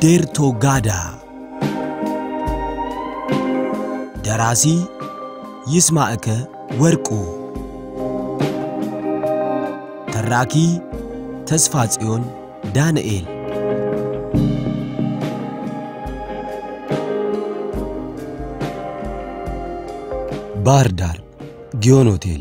ዴርቶጋዳ ደራሲ ይስማዕከ ወርቁ ተራኪ ተስፋ ጽዮን ዳንኤል ባህር ዳር ጊዮን ሆቴል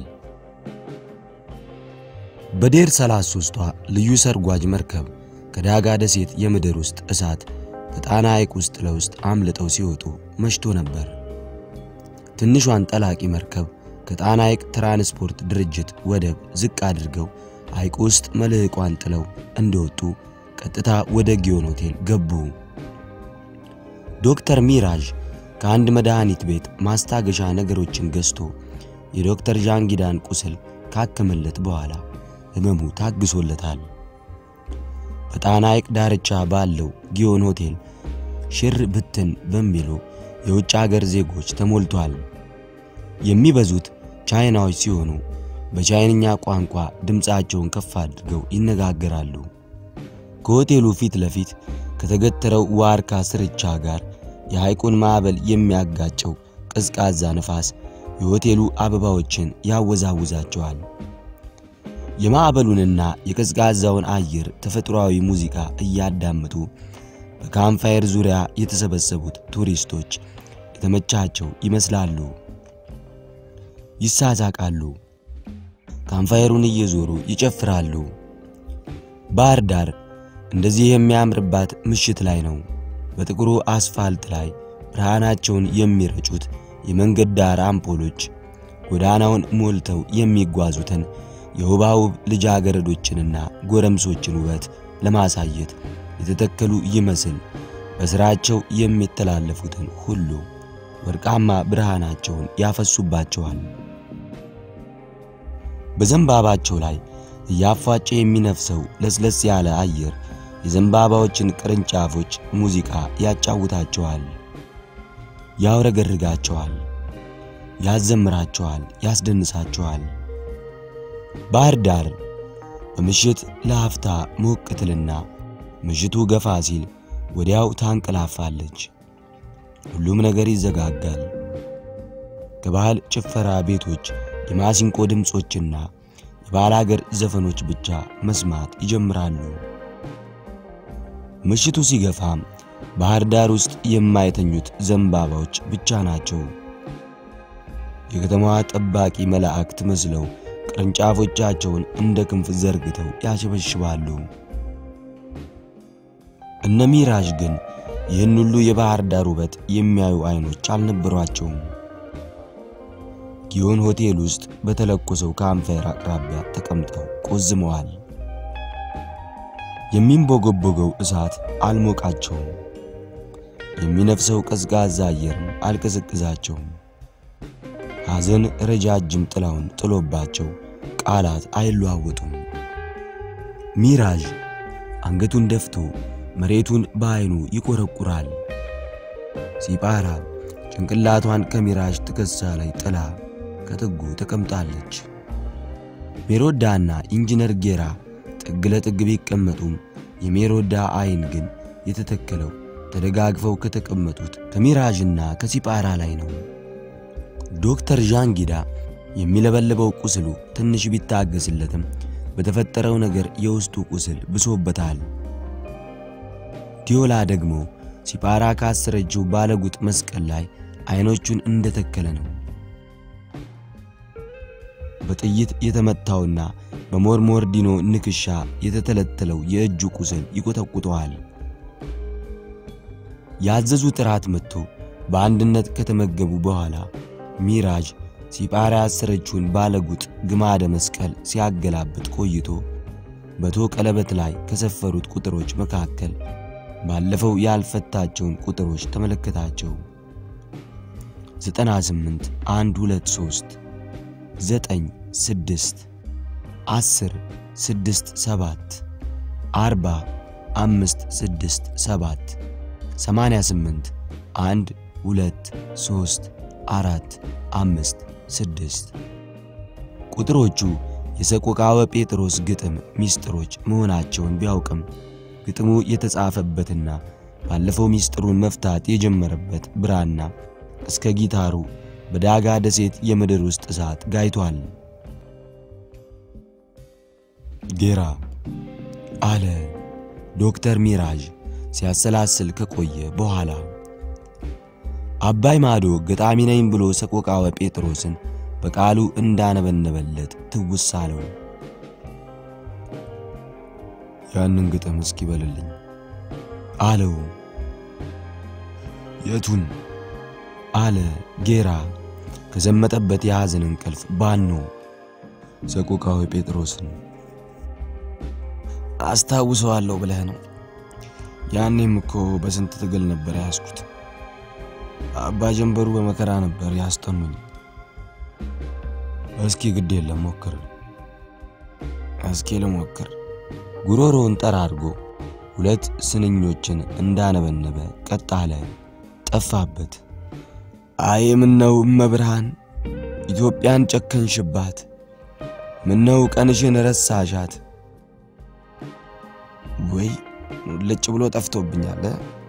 በዴር 33ቷ ልዩ ሰርጓጅ መርከብ ከዳጋ ደሴት የምድር ውስጥ እሳት በጣና ሐይቅ ውስጥ ለውስጥ አምልጠው ሲወጡ መሽቶ ነበር። ትንሿን ጠላቂ መርከብ ከጣና ሐይቅ ትራንስፖርት ድርጅት ወደብ ዝቅ አድርገው ሐይቅ ውስጥ መልሕቋን ጥለው እንደወጡ ቀጥታ ወደ ጊዮን ሆቴል ገቡ። ዶክተር ሚራዥ ከአንድ መድኃኒት ቤት ማስታገሻ ነገሮችን ገዝቶ የዶክተር ዣንጊዳን ቁስል ካከመለት በኋላ ሕመሙ ታግሶለታል። በጣና ሐይቅ ዳርቻ ባለው ጊዮን ሆቴል ሽር ብትን በሚሉ የውጭ አገር ዜጎች ተሞልቷል። የሚበዙት ቻይናዎች ሲሆኑ በቻይንኛ ቋንቋ ድምፃቸውን ከፍ አድርገው ይነጋገራሉ። ከሆቴሉ ፊት ለፊት ከተገተረው ዋርካ ስርቻ ጋር የሐይቁን ማዕበል የሚያጋጨው ቀዝቃዛ ነፋስ የሆቴሉ አበባዎችን ያወዛውዛቸዋል። የማዕበሉንና የቀዝቃዛውን አየር ተፈጥሯዊ ሙዚቃ እያዳመጡ በካምፋየር ዙሪያ የተሰበሰቡት ቱሪስቶች የተመቻቸው ይመስላሉ። ይሳሳቃሉ፣ ካምፋየሩን እየዞሩ ይጨፍራሉ። ባህር ዳር እንደዚህ የሚያምርባት ምሽት ላይ ነው። በጥቁሩ አስፋልት ላይ ብርሃናቸውን የሚረጩት የመንገድ ዳር አምፖሎች ጎዳናውን ሞልተው የሚጓዙትን የውባውብ ልጃገረዶችንና ጎረምሶችን ውበት ለማሳየት የተተከሉ ይመስል በሥራቸው የሚተላለፉትን ሁሉ ወርቃማ ብርሃናቸውን ያፈሱባቸዋል። በዘንባባቸው ላይ እያፏጨ የሚነፍሰው ለስለስ ያለ አየር የዘንባባዎችን ቅርንጫፎች ሙዚቃ ያጫውታቸዋል፣ ያውረገርጋቸዋል፣ ያዘምራቸዋል፣ ያስደንሳቸዋል። ባህር ዳር በምሽት ለአፍታ ሞቅ ትልና ምሽቱ ገፋ ሲል ወዲያው ታንቀላፋለች። ሁሉም ነገር ይዘጋጋል። ከባህል ጭፈራ ቤቶች የማሲንቆ ድምፆችና የባህል አገር ዘፈኖች ብቻ መስማት ይጀምራሉ። ምሽቱ ሲገፋም ባህር ዳር ውስጥ የማይተኙት ዘንባባዎች ብቻ ናቸው። የከተማዋ ጠባቂ መላእክት መስለው ቅርንጫፎቻቸውን እንደ ክንፍ ዘርግተው ያሸበሽባሉ። እነ ሚራዥ ግን ይህን ሁሉ የባህር ዳር ውበት የሚያዩ አይኖች አልነበሯቸውም። ጊዮን ሆቴል ውስጥ በተለኮሰው ካምፋየር አቅራቢያ ተቀምጠው ቆዝመዋል። የሚንቦገቦገው እሳት አልሞቃቸውም። የሚነፍሰው ቀዝቃዛ አየርም አልቀዘቅዛቸውም። ሐዘን ረጃጅም ጥላውን ጥሎባቸው ቃላት አይለዋወጡም። ሚራዥ አንገቱን ደፍቶ መሬቱን በዐይኑ ይቆረቁራል። ሲጳራ ጭንቅላቷን ከሚራዥ ትከሳ ላይ ጥላ ከጥጉ ተቀምጣለች። ሜሮዳና ኢንጂነር ጌራ ጥግ ለጥግ ቢቀመጡም የሜሮዳ ዐይን ግን የተተከለው ተደጋግፈው ከተቀመጡት ከሚራዥና ከሲጳራ ላይ ነው። ዶክተር ዣንጊዳ የሚለበልበው ቁስሉ ትንሽ ቢታገስለትም በተፈጠረው ነገር የውስጡ ቁስል ብሶበታል። ዲዮላ ደግሞ ሲጳራ ካሰረችው ባለጉጥ መስቀል ላይ ዐይኖቹን እንደተከለ ነው። በጥይት የተመታውና በሞርሞርዲኖ ንክሻ የተተለተለው የእጁ ቁስል ይቆጠቁጠዋል። ያዘዙ ጥራት መጥቶ በአንድነት ከተመገቡ በኋላ ሚራዥ ሲጳራ ያሰረችውን ባለጉጥ ግማደ መስቀል ሲያገላብጥ ቆይቶ በቶ ቀለበት ላይ ከሰፈሩት ቁጥሮች መካከል ባለፈው ያልፈታቸውን ቁጥሮች ተመለከታቸው። 98 1 2 3 9 6 10 6 7 40 5 6 7 88 1 2 3 4 5 6 ቁጥሮቹ የሰቆቃወ ጴጥሮስ ግጥም ሚስጥሮች መሆናቸውን ቢያውቅም ግጥሙ የተጻፈበትና ባለፈው ሚስጥሩን መፍታት የጀመረበት ብራና እስከ ጊታሩ በዳጋ ደሴት የምድር ውስጥ እሳት ጋይቷል። ጌራ አለ ዶክተር ሚራዥ ሲያሰላስል ከቆየ በኋላ። አባይ ማዶ ገጣሚ ነኝ ብሎ ሰቆቃወ ጴጥሮስን በቃሉ እንዳነበነበለት ትውስ አለው። ያንን ግጥም እስኪ በልልኝ አለው። የቱን አለ ጌራ ከዘመጠበት የሐዘን እንቅልፍ ባኖ ሰቆቃወ ጴጥሮስን አስታውሰዋለሁ ብለህ ነው? ያኔም እኮ በስንት ትግል ነበር ያስኩት። አባ ጀንበሩ በመከራ ነበር ያስጠኑኝ። እስኪ ግድ የለም ሞክር። እስኪ ልሞክር። ጉሮሮውን ጠራርጎ ሁለት ስንኞችን እንዳነበነበ ቀጥ አለ። ጠፋበት። አይ ምነው እመብርሃን ኢትዮጵያን ጨከንሽባት፣ ምነው ቀንሽን ረሳሻት። ወይ ልጭ ብሎ ጠፍቶብኛል።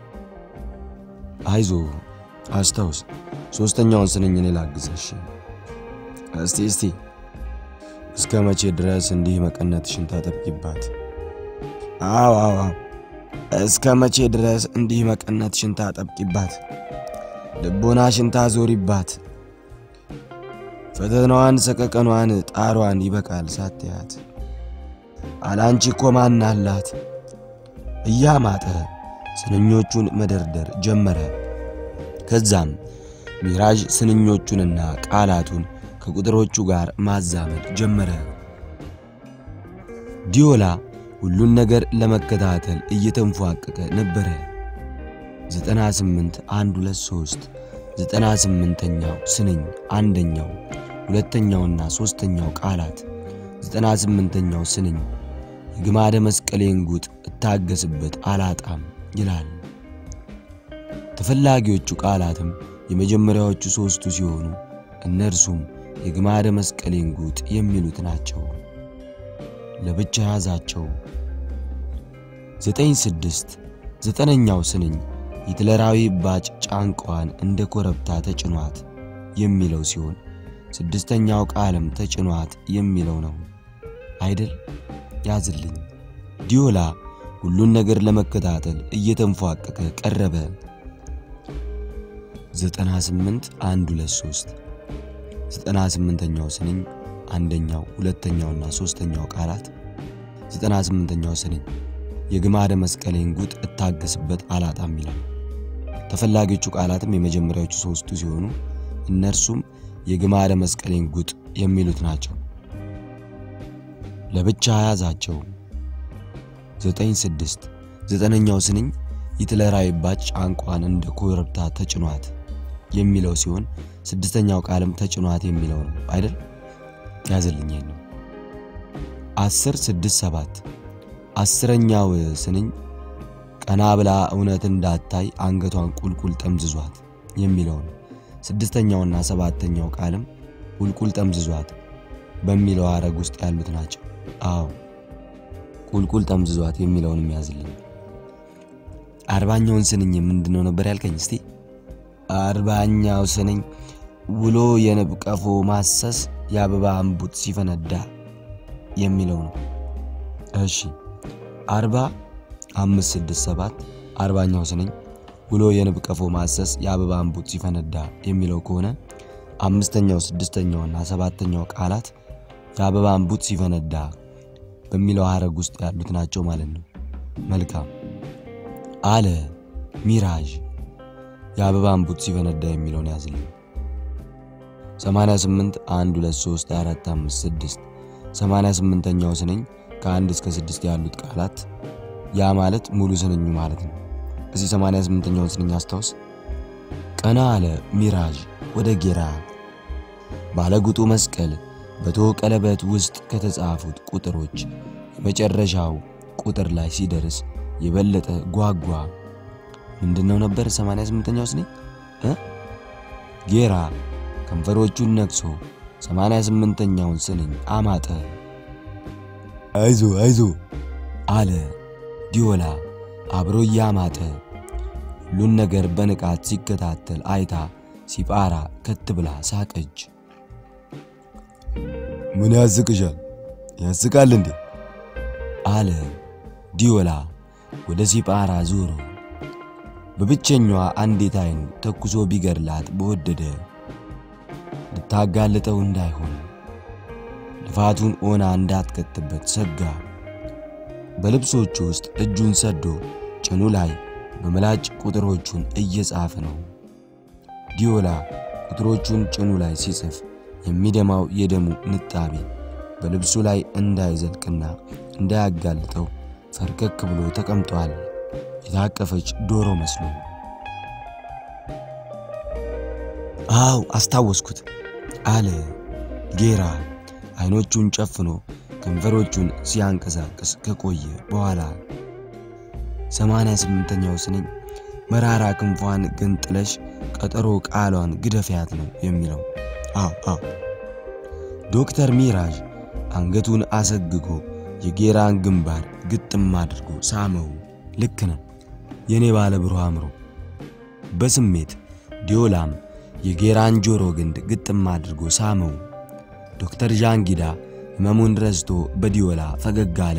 አይዞ አስታውስ። ሶስተኛውን ስንኝ እኔ ላግዘሽ። እስቲ እስቲ እስከ መቼ ድረስ እንዲህ መቀነትሽን ታጠብቂባት? አዎ አዎ እስከ መቼ ድረስ እንዲህ መቀነትሽን ታጠብቂባት? ልቦናሽን ታዞሪባት? ፈተናዋን፣ ሰቀቀኗን፣ ጣሯን ይበቃል ሳትያት አላንቺ እኮ ማን አላት? እያማጠ ስንኞቹን መደርደር ጀመረ። ከዛም ሚራዥ ስንኞቹንና ቃላቱን ከቁጥሮቹ ጋር ማዛመድ ጀመረ። ዲዮላ ሁሉን ነገር ለመከታተል እየተንፏቀቀ ነበረ። 98 1 2 3 98ኛው ስንኝ አንደኛው ሁለተኛውና ሶስተኛው ቃላት 98ኛው ስንኝ የግማደ መስቀሌን ጉጥ እታገስበት አላጣም ይላል። ተፈላጊዎቹ ቃላትም የመጀመሪያዎቹ ሦስቱ ሲሆኑ እነርሱም የግማደ መስቀሌን ጉጥ የሚሉት ናቸው። ለብቻ ያዛቸው። ዘጠኝ ስድስት ዘጠነኛው ስንኝ ሂትለራዊ ባጭ ጫንቋን እንደ ኮረብታ ተጭኗት የሚለው ሲሆን ስድስተኛው ቃልም ተጭኗት የሚለው ነው አይደል? ያዝልኝ። ዲዮላ ሁሉን ነገር ለመከታተል እየተንፏቀቀ ቀረበ። 98 1 2 3 98ኛው ስንኝ አንደኛው ሁለተኛውና ሶስተኛው ቃላት 98ኛው ስንኝ የግማደ መስቀሌን ጉጥ እታገስበት አላጣም ይላል። ተፈላጊዎቹ ቃላትም የመጀመሪያዎቹ ሶስቱ ሲሆኑ እነርሱም የግማደ መስቀሌን ጉጥ የሚሉት ናቸው። ለብቻ ያዛቸው። ዘጠኝ ስድስት ዘጠነኛው ስንኝ ሂትለራዊ ባጭ ጫንቋን እንደ ኮረብታ ተጭኗት የሚለው ሲሆን ስድስተኛው ቃልም ተጭኗት የሚለው ነው አይደል? ያዘልኝ ነው። አስር ስድስት ሰባት አስረኛው ስንኝ ቀና ብላ እውነት እንዳታይ አንገቷን ቁልቁል ጠምዝዟት የሚለው ነው። ስድስተኛውና ሰባተኛው ቃልም ቁልቁል ጠምዝዟት በሚለው ሐረግ ውስጥ ያሉት ናቸው። አዎ ቁልቁል ጠምዝዟት የሚለውንም ያዝልኝ። አርባኛውን ስንኝ ምንድነው ነበር ያልከኝ? እስቲ አርባኛው ስንኝ ውሎ የንብ ቀፎ ማሰስ የአበባ እምቡጥ ሲፈነዳ የሚለው ነው። እሺ አርባ አምስት ስድስት ሰባት አርባኛው ስንኝ ውሎ የንብ ቀፎ ማሰስ የአበባ እምቡጥ ሲፈነዳ የሚለው ከሆነ አምስተኛው ስድስተኛውና ሰባተኛው ቃላት የአበባ እምቡጥ ሲፈነዳ በሚለው ሐረግ ውስጥ ያሉት ናቸው ማለት ነው። መልካም አለ ሚራዥ። የአበባ እምቡጥ ሲፈነዳ የሚለውን ያዝልኝ። 88 1 2 3 4 5 6 88ኛው ስንኝ ከአንድ እስከ ስድስት ያሉት ቃላት ያ ማለት ሙሉ ስንኙ ማለት ነው። እዚህ 88ኛውን ስንኝ አስታውስ። ቀና አለ ሚራዥ ወደ ጌራ ባለጉጡ መስቀል በቶ ቀለበት ውስጥ ከተጻፉት ቁጥሮች የመጨረሻው ቁጥር ላይ ሲደርስ የበለጠ ጓጓ። ምንድነው ነበር 88ኛው ስንኝ እ ጌራ ከንፈሮቹን ነክሶ 88ኛውን ስንኝ አማጠ። አይዞ አይዞ አለ ዲዮላ አብሮ እያማጠ ሁሉን ነገር በንቃት ሲከታተል አይታ ሲጳራ ከት ብላ ሳቀች። ምን ያስቅሻል? ያስቃል እንዴ? አለ ዲዮላ ወደ ሲጳራ ዞሮ። በብቸኛዋ አንዲት አይኑ ተኩሶ ቢገድላት በወደደ ልታጋልጠው እንዳይሆን ልፋቱን ኦና እንዳትከትበት ሰጋ። በልብሶቹ ውስጥ እጁን ሰዶ ጭኑ ላይ በምላጭ ቁጥሮቹን እየጻፈ ነው። ዲዮላ ቁጥሮቹን ጭኑ ላይ ሲጽፍ የሚደማው የደሙ ንጣቢ በልብሱ ላይ እንዳይዘልቅና እንዳያጋልጠው ፈርከክ ብሎ ተቀምጧል። የታቀፈች ዶሮ መስሎ። አው አስታወስኩት አለ ጌራ አይኖቹን ጨፍኖ ከንፈሮቹን ሲያንቀሳቅስ ከቆየ በኋላ ሰማንያ ስምንተኛው ስንኝ መራራ ክንፏን ገንጥለሽ ቀጠሮ ቃሏን ግደፊያት ነው የሚለው። አዎ አዎ። ዶክተር ሚራዥ አንገቱን አሰግጎ የጌራን ግንባር ግጥም አድርጎ ሳመው። ልክ ነው የኔ ባለ ብሩህ አእምሮ። በስሜት ዲዮላም የጌራን ጆሮ ግንድ ግጥም አድርጎ ሳመው። ዶክተር ዣንጊዳ ህመሙን ረስቶ በዲዮላ ፈገግ አለ።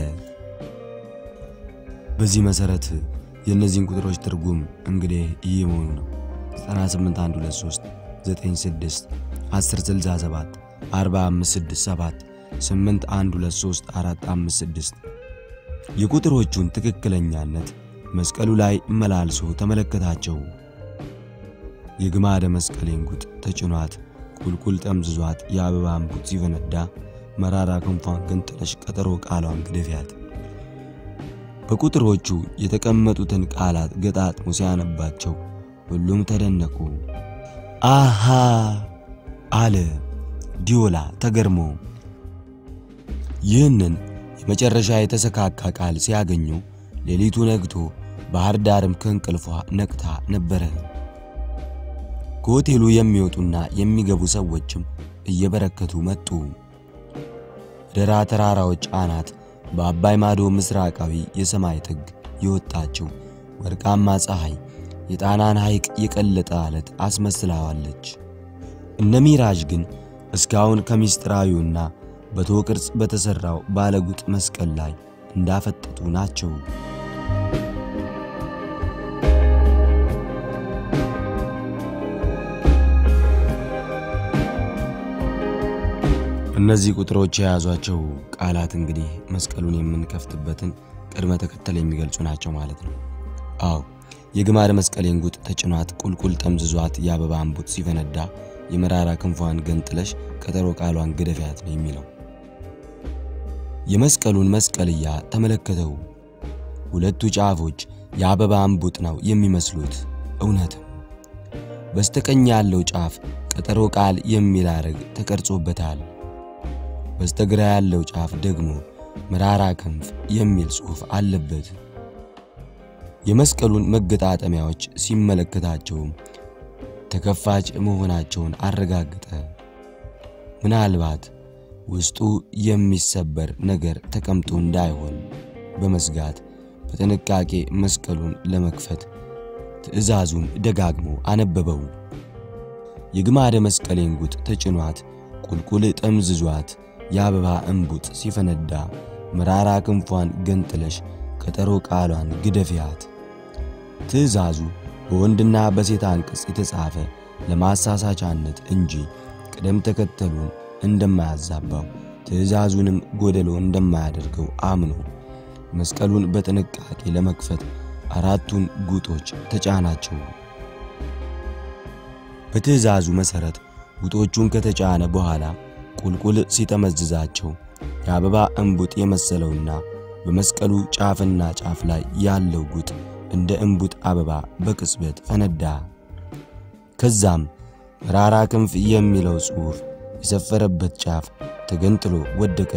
በዚህ መሰረት የእነዚህን ቁጥሮች ትርጉም እንግዲህ ይህ መሆኑ ነው 98123 96 1067 4567 8123 456 የቁጥሮቹን ትክክለኛነት መስቀሉ ላይ መላልሶ ተመለከታቸው። የግማደ መስቀሌን ጉጥ ተጭኗት ቁልቁል ጠምዝዟት የአበባ እምቡጥ ሲፈነዳ መራራ ክንፏን ገንጥለሽ ቀጠሮ ቃሏን ግደፊያት። በቁጥሮቹ የተቀመጡትን ቃላት ገጣጥሞ ሲያነባቸው ሁሉም ተደነቁ። አሃ አለ ዲዮላ ተገርሞ። ይህንን የመጨረሻ የተሰካካ ቃል ሲያገኙ ሌሊቱ ነግቶ ባህር ዳርም ከእንቅልፏ ነቅታ ነበረ። ከሆቴሉ የሚወጡና የሚገቡ ሰዎችም እየበረከቱ መጡ። ደራ ተራራዎች አናት በአባይ ማዶ ምስራቃዊ የሰማይ ጥግ የወጣችው ወርቃማ ፀሐይ የጣናን ሐይቅ የቀለጠ አለት አስመስላዋለች። እነ ሚራዥ ግን እስካሁን ከምስጢራዊውና በቶ ቅርጽ በተሠራው ባለጉጥ መስቀል ላይ እንዳፈጠጡ ናቸው። እነዚህ ቁጥሮች የያዟቸው ቃላት እንግዲህ መስቀሉን የምንከፍትበትን ቅድመ ተከተል የሚገልጹ ናቸው ማለት ነው። አዎ የግማደ መስቀሌን ጉጥ ተጭኗት ቁልቁል ጠምዝዟት የአበባ እምቡጥ ሲፈነዳ የመራራ ክንፏን ገንጥለሽ ቀጠሮ ቃሏን ግደፊያት ነው የሚለው። የመስቀሉን መስቀልያ ተመለከተው። ሁለቱ ጫፎች የአበባ እምቡጥ ነው የሚመስሉት። እውነትም በስተቀኝ ያለው ጫፍ ቀጠሮ ቃል የሚል ሐረግ ተቀርጾበታል። በስተግራ ያለው ጫፍ ደግሞ መራራ ክንፍ የሚል ጽሑፍ አለበት። የመስቀሉን መገጣጠሚያዎች ሲመለከታቸውም ተከፋች መሆናቸውን አረጋገጠ። ምናልባት ውስጡ የሚሰበር ነገር ተቀምጦ እንዳይሆን በመስጋት በጥንቃቄ መስቀሉን ለመክፈት ትዕዛዙን ደጋግሞ አነበበው። የግማደ መስቀሌን ጉጥ ተጭኗት ቁልቁል ጠምዝዟት የአበባ እምቡጥ ሲፈነዳ መራራ ክንፏን ገንጥለሽ ቀጠሮ ቃሏን ግደፊያት። ትዕዛዙ በወንድና በሴት አንቀጽ የተጻፈ ለማሳሳቻነት እንጂ ቅደም ተከተሉን እንደማያዛባው ትዕዛዙንም ጎደሎ እንደማያደርገው አምኖ መስቀሉን በጥንቃቄ ለመክፈት አራቱን ጉጦች ተጫናቸው። በትዕዛዙ መሠረት ጉጦቹን ከተጫነ በኋላ ቁልቁል ሲጠመዝዛቸው የአበባ እምቡጥ የመሰለውና በመስቀሉ ጫፍና ጫፍ ላይ ያለው ጉጥ እንደ እምቡጥ አበባ በቅጽበት ፈነዳ። ከዛም መራራ ክንፍ የሚለው ጽሑፍ የሰፈረበት ጫፍ ተገንጥሎ ወደቀ።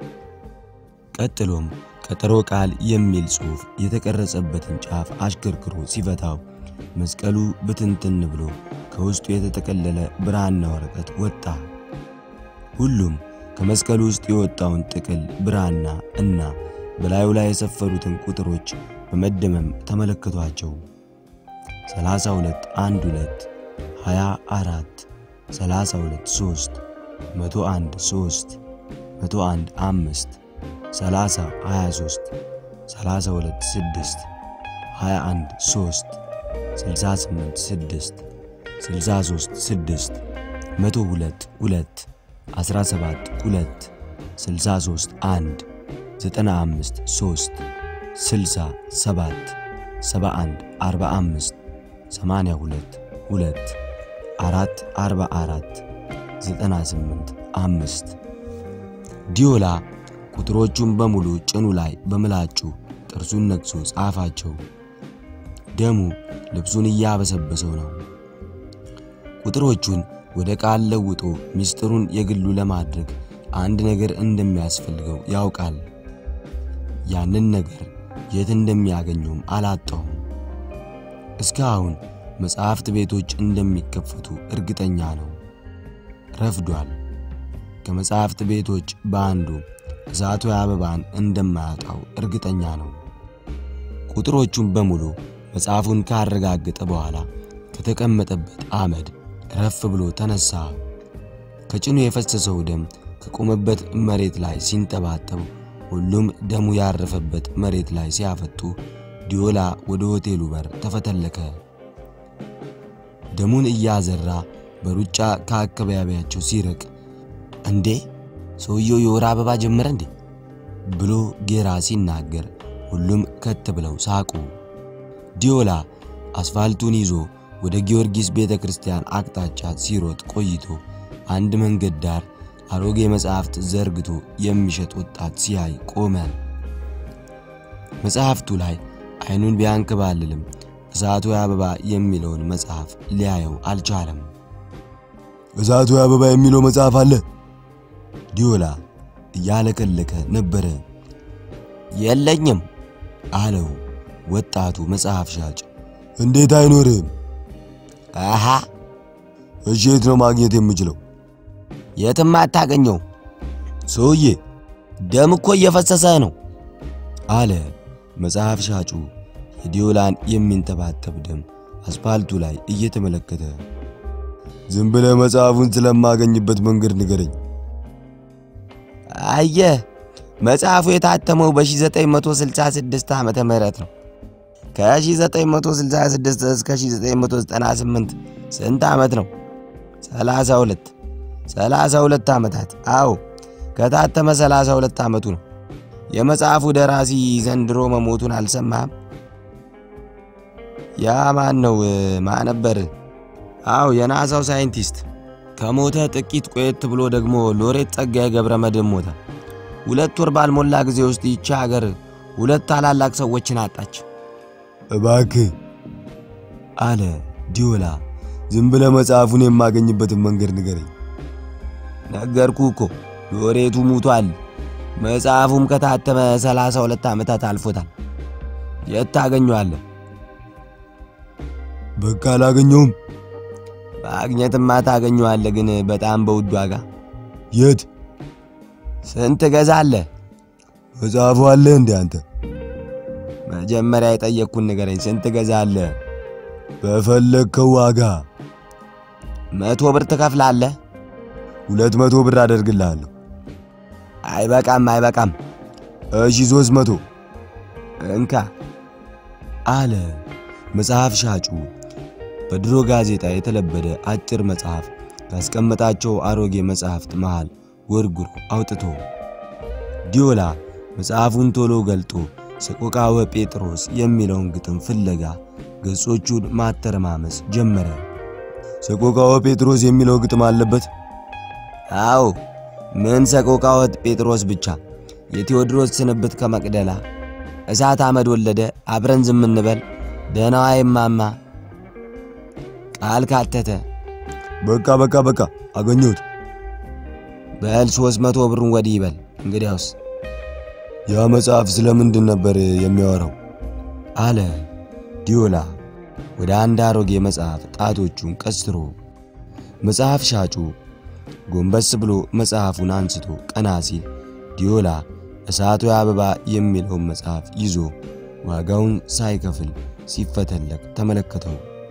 ቀጥሎም ቀጠሮ ቃል የሚል ጽሑፍ የተቀረጸበትን ጫፍ አሽከርክሮ ሲፈታው መስቀሉ ብትንትን ብሎ ከውስጡ የተጠቀለለ ብራና ወረቀት ወጣ። ሁሉም ከመስቀሉ ውስጥ የወጣውን ጥቅል ብራና እና በላዩ ላይ የሰፈሩትን ቁጥሮች በመደመም ተመለከቷቸው። 32 1 2 24 32 3 101 3 101 5 30 23 32 6 21 3 68 6 63 6 102 2 17 2 63 1 95 3 60 7 71 45 82 2 4 44 98 5 ዲዮላ ቁጥሮቹን በሙሉ ጭኑ ላይ በምላጩ ጥርሱን ነክሶ ጻፋቸው። ደሙ ልብሱን እያበሰበሰው ነው። ቁጥሮቹን ወደ ቃል ለውጦ ምስጢሩን የግሉ ለማድረግ አንድ ነገር እንደሚያስፈልገው ያውቃል። ያንን ነገር የት እንደሚያገኘውም አላጣውም። እስካሁን መጽሐፍት ቤቶች እንደሚከፈቱ እርግጠኛ ነው። ረፍዷል። ከመጽሐፍት ቤቶች በአንዱ እሳቱ አበባን እንደማያጣው እርግጠኛ ነው። ቁጥሮቹን በሙሉ መጽሐፉን ካረጋገጠ በኋላ ከተቀመጠበት አመድ ረፍ ብሎ ተነሳ። ከጭኑ የፈሰሰው ደም ከቆመበት መሬት ላይ ሲንጠባጠብ፣ ሁሉም ደሙ ያረፈበት መሬት ላይ ሲያፈጡ ዲዮላ ወደ ሆቴሉ በር ተፈተለከ። ደሙን እያዘራ በሩጫ ከአካባቢያቸው ሲርቅ እንዴ ሰውየው የወር አበባ ጀመረ እንዴ ብሎ ጌራ ሲናገር ሁሉም ከት ብለው ሳቁ። ዲዮላ አስፋልቱን ይዞ ወደ ጊዮርጊስ ቤተ ክርስቲያን አቅጣጫ ሲሮጥ ቆይቶ አንድ መንገድ ዳር አሮጌ መጽሐፍት ዘርግቶ የሚሸጥ ወጣት ሲያይ ቆመ። መጽሐፍቱ ላይ አይኑን ቢያንከባልልም እሳቱ አበባ የሚለውን መጽሐፍ ሊያየው አልቻለም። እሳቱ አበባ የሚለው መጽሐፍ አለ? ዲዮላ እያለከለከ ነበረ። የለኝም አለው ወጣቱ መጽሐፍ ሻጭ። እንዴት አይኖርህም? አሃ እሺ፣ የት ነው ማግኘት የምችለው? የትም አታገኘው። ሰውዬ ደም እኮ እየፈሰሰ ነው አለ መጽሐፍ ሻጩ የዲዮላን የሚንተባተብ ደም አስፓልቱ ላይ እየተመለከተ። ዝም ብለህ መጽሐፉን ስለማገኝበት መንገድ ንገረኝ። አየህ መጽሐፉ የታተመው በ1966 ዓመተ ምህረት ነው። ከ1966 እስከ 1998 ስንት ዓመት ነው? 32 32 ዓመታት። አዎ ከታተመ 32 ዓመቱ ነው። የመጽሐፉ ደራሲ ዘንድሮ መሞቱን አልሰማህም? ያ ማን ነው? ማን ነበር? አዎ የናሳው ሳይንቲስት ከሞተ ጥቂት ቆየት ብሎ ደግሞ ሎሬት ጸጋዬ ገብረ መድኅን ሞተ። ሁለት ወር ባልሞላ ጊዜ ውስጥ ይቺ ሀገር ሁለት ታላላቅ ሰዎችን አጣች እባክህ አለ ዲዮላ። ዝም ብለህ መጽሐፉን የማገኝበትን መንገድ ንገረኝ። ነገርኩ እኮ ሎሬቱ ሙቷል። መጽሐፉም ከታተመ ሰላሳ ሁለት ዓመታት አልፎታል። የት ታገኘዋለህ? በቃ አላገኘውም። ማግኘትማ ታገኘዋለህ፣ ግን በጣም በውድ ዋጋ። የት? ስንት ገዛለህ? መጽሐፉ አለ እንዴ አንተ? መጀመሪያ የጠየቅኩን ንገረኝ። ስንት ገዛለህ? በፈለግከው ዋጋ። መቶ ብር ትከፍላለህ? ሁለት መቶ ብር አደርግልሃለሁ። አይበቃም፣ አይበቃም። እሺ ሦስት መቶ እንካ አለ መጽሐፍ ሻጩ። በድሮ ጋዜጣ የተለበደ አጭር መጽሐፍ ካስቀመጣቸው አሮጌ መጽሐፍት መሃል ጎርጉሮ አውጥቶ ዲዮላ መጽሐፉን ቶሎ ገልጦ ሰቆቃወ ጴጥሮስ የሚለውን ግጥም ፍለጋ ገጾቹን ማተረማመስ ጀመረ። ሰቆቃወ ጴጥሮስ የሚለው ግጥም አለበት? አዎ፣ ምን ሰቆቃወ ጴጥሮስ ብቻ፣ የቴዎድሮስ ስንብት ከመቅደላ፣ እሳት አመድ ወለደ፣ አብረን ዝም እንበል፣ ደህናዋ ይማማ፣ ቃል ካተተ። በቃ በቃ በቃ አገኘሁት። በል ሦስት መቶ ብሩን ወዲህ ይበል። እንግዲያውስ ያ መጽሐፍ ስለምንድን ነበር የሚያወራው? አለ ዲዮላ ወደ አንድ አሮጌ መጽሐፍ ጣቶቹን ቀስሮ። መጽሐፍ ሻጩ ጎንበስ ብሎ መጽሐፉን አንስቶ ቀና ሲል ዲዮላ እሳቱ አበባ የሚለውን መጽሐፍ ይዞ ዋጋውን ሳይከፍል ሲፈተለክ ተመለከተው።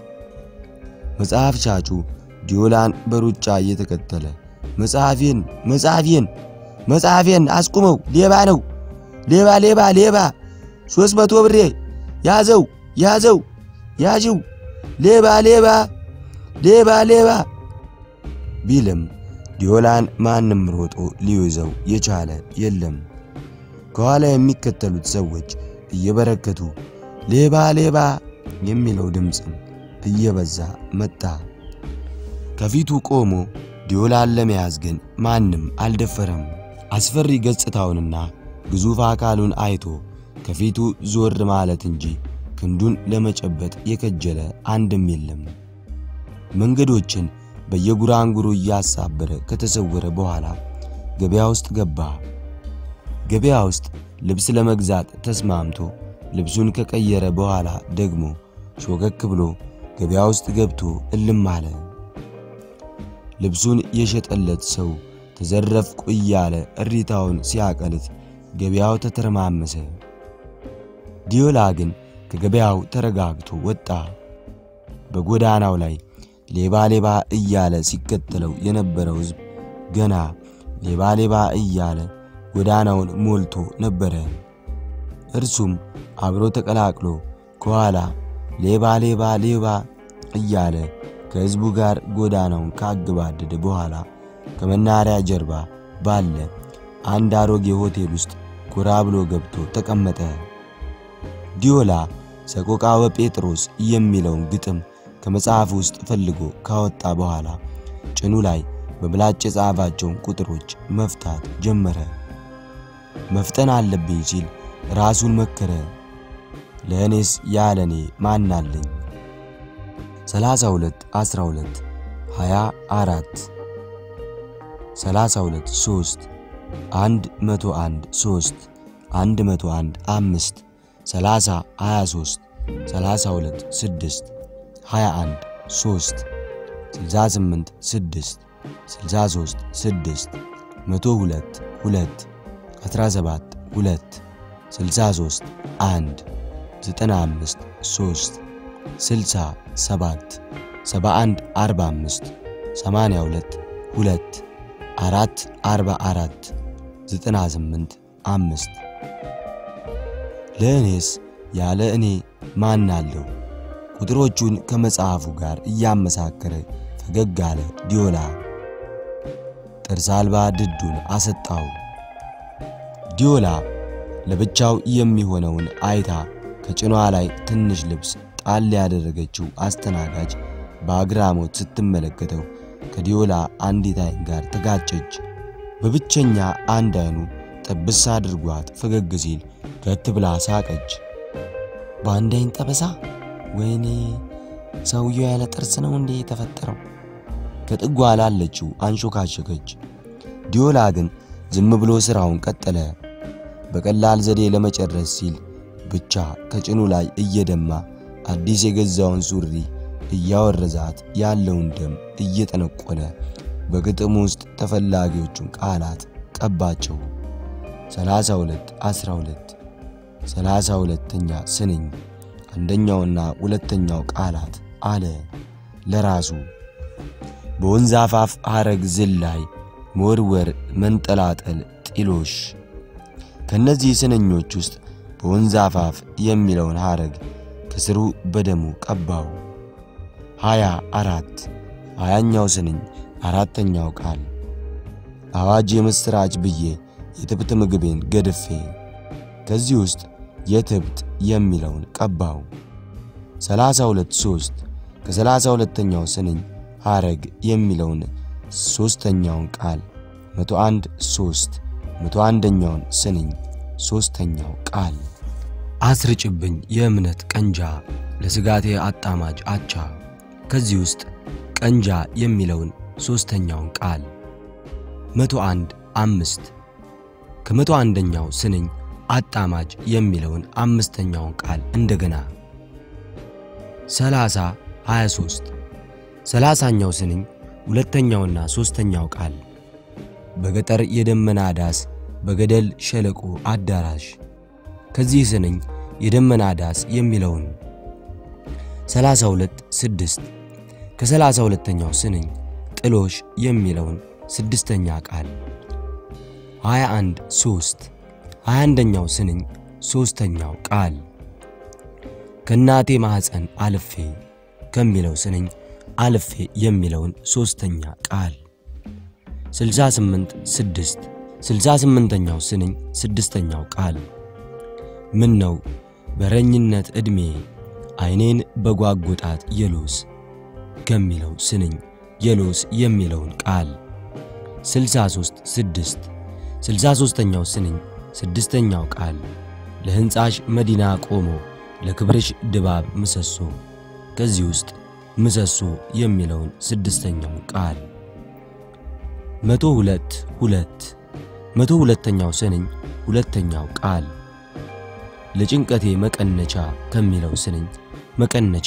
መጽሐፍ ሻጩ ዲዮላን በሩጫ እየተከተለ መጽሐፌን መጽሐፌን መጽሐፌን አስቁመው! ሌባ ነው! ሌባ ሌባ ሌባ! ሦስት መቶ ብሬ ያዘው ያዘው ያዥው! ሌባ ሌባ ሌባ ሌባ ቢልም ዲዮላን ማንም ሮጦ ሊይዘው የቻለ የለም። ከኋላ የሚከተሉት ሰዎች እየበረከቱ ሌባ ሌባ የሚለው ድምፅም እየበዛ መጣ። ከፊቱ ቆሞ ዲዮላን ለመያዝ ግን ማንም አልደፈረም። አስፈሪ ገጽታውንና ግዙፍ አካሉን አይቶ ከፊቱ ዞር ማለት እንጂ ክንዱን ለመጨበጥ የከጀለ አንድም የለም። መንገዶችን በየጉራንጉሩ እያሳበረ ከተሰወረ በኋላ ገበያ ውስጥ ገባ። ገበያ ውስጥ ልብስ ለመግዛት ተስማምቶ ልብሱን ከቀየረ በኋላ ደግሞ ሾከክ ብሎ ገበያ ውስጥ ገብቶ እልም አለ። ልብሱን የሸጠለት ሰው ተዘረፍኩ እያለ እሪታውን ሲያቀልት ገበያው ተተረማመሰ። ዲዮላ ግን ከገበያው ተረጋግቶ ወጣ። በጎዳናው ላይ ሌባ ሌባ እያለ ሲከተለው የነበረው ሕዝብ ገና ሌባ ሌባ እያለ ጎዳናውን ሞልቶ ነበረ። እርሱም አብሮ ተቀላቅሎ ከኋላ ሌባ ሌባ ሌባ እያለ ከሕዝቡ ጋር ጎዳናውን ካገባደደ በኋላ ከመናሪያ ጀርባ ባለ አንድ አሮጌ ሆቴል ውስጥ ጎራ ብሎ ገብቶ ተቀመጠ። ዲዮላ ሰቆቃወ ጴጥሮስ የሚለውን ግጥም ከመጽሐፍ ውስጥ ፈልጎ ካወጣ በኋላ ጭኑ ላይ በምላጭ የጻፋቸውን ቁጥሮች መፍታት ጀመረ። መፍጠን አለብኝ ሲል ራሱን መከረ። ለእኔስ ያለኔ ማን አለኝ? 32 12 24 32 3 101 3 101 5 30 23 32 6 21 3 68 6 63 6 102 2 17 2 63 1 95 3 60 7 71 45 82 2 4 44 98 5 ለእኔስ ያለ እኔ ማን አለው? ቁጥሮቹን ከመጽሐፉ ጋር እያመሳከረ ፈገግ አለ ዲዮላ። ጥርስ አልባ ድዱን አሰጣው። ዲዮላ ለብቻው የሚሆነውን አይታ ከጭኗ ላይ ትንሽ ልብስ ጣል ያደረገችው አስተናጋጅ በአግራሞት ስትመለከተው ከዲዮላ አንዲት አይን ጋር ተጋጨች። በብቸኛ አንድ አይኑ ጥብስ አድርጓት ፈገግ ሲል ከት ብላ ሳቀች። በአንድ አይን ጠበሳ? ወይኔ ሰውየው ያለ ጥርስ ነው እንዴ የተፈጠረው? ከጥጓ ላለችው አንሾካሸከች። ዲዮላ ግን ዝም ብሎ ሥራውን ቀጠለ። በቀላል ዘዴ ለመጨረስ ሲል ብቻ ከጭኑ ላይ እየደማ አዲስ የገዛውን ሱሪ እያወረዛት ያለውን ደም እየጠነቆለ በግጥም ውስጥ ተፈላጊዎቹን ቃላት ቀባቸው። 32 12 ሰላሳ ሁለተኛ ስንኝ አንደኛውና ሁለተኛው ቃላት አለ ለራሱ በወንዝ አፋፍ ሐረግ ዝላይ መወርወር፣ መንጠላጠል፣ ጢሎሽ። ከነዚህ ስንኞች ውስጥ በወንዝ አፋፍ የሚለውን ሐረግ ከስሩ በደሙ ቀባው። ሃያ አራት ሃያኛው ስንኝ አራተኛው ቃል አዋጅ የምሥራች ብዬ የትብት ምግቤን ገድፌ ከዚህ ውስጥ የትብት የሚለውን ቀባው። ሰላሳ ሁለት ሦስት ከሰላሳ ሁለተኛው ስንኝ ሐረግ የሚለውን ሦስተኛውን ቃል መቶ አንድ ሦስት መቶ አንደኛውን ስንኝ ሦስተኛው ቃል አስርጭብኝ የእምነት ቀንጃ ለስጋቴ አጣማጅ አቻ ከዚህ ውስጥ ቀንጃ የሚለውን ሦስተኛውን ቃል መቶ አንድ አምስት ከመቶ አንደኛው ስንኝ አጣማጅ የሚለውን አምስተኛውን ቃል እንደገና ሰላሳ 23 ሰላሳኛው ስንኝ ሁለተኛውና ሦስተኛው ቃል በገጠር የደመና ዳስ በገደል ሸለቆ አዳራሽ ከዚህ ስንኝ የደመና ዳስ የሚለውን 32 6 ከሰላሳ ሁለተኛው ስንኝ ጥሎሽ የሚለውን ስድስተኛ ቃል 21 3 21ኛው ስንኝ ሦስተኛው ቃል ከእናቴ ማኅፀን አልፌ ከሚለው ስንኝ አልፌ የሚለውን ሦስተኛ ቃል 68 6 68ኛው ስንኝ ስድስተኛው ቃል ምን ነው በረኝነት ዕድሜ ዐይኔን በጓጉጣት የሎስ ከሚለው ስንኝ የሎስ የሚለውን ቃል 63 6 63ኛው ስንኝ ስድስተኛው ቃል ለሕንፃሽ መዲና ቆሞ ለክብርሽ ድባብ ምሰሶ ከዚህ ውስጥ ምሰሶ የሚለውን ስድስተኛውን ቃል መቶ ሁለት ሁለት መቶ ሁለተኛው ስንኝ ሁለተኛው ቃል ለጭንቀቴ መቀነቻ ከሚለው ስንኝ መቀነቻ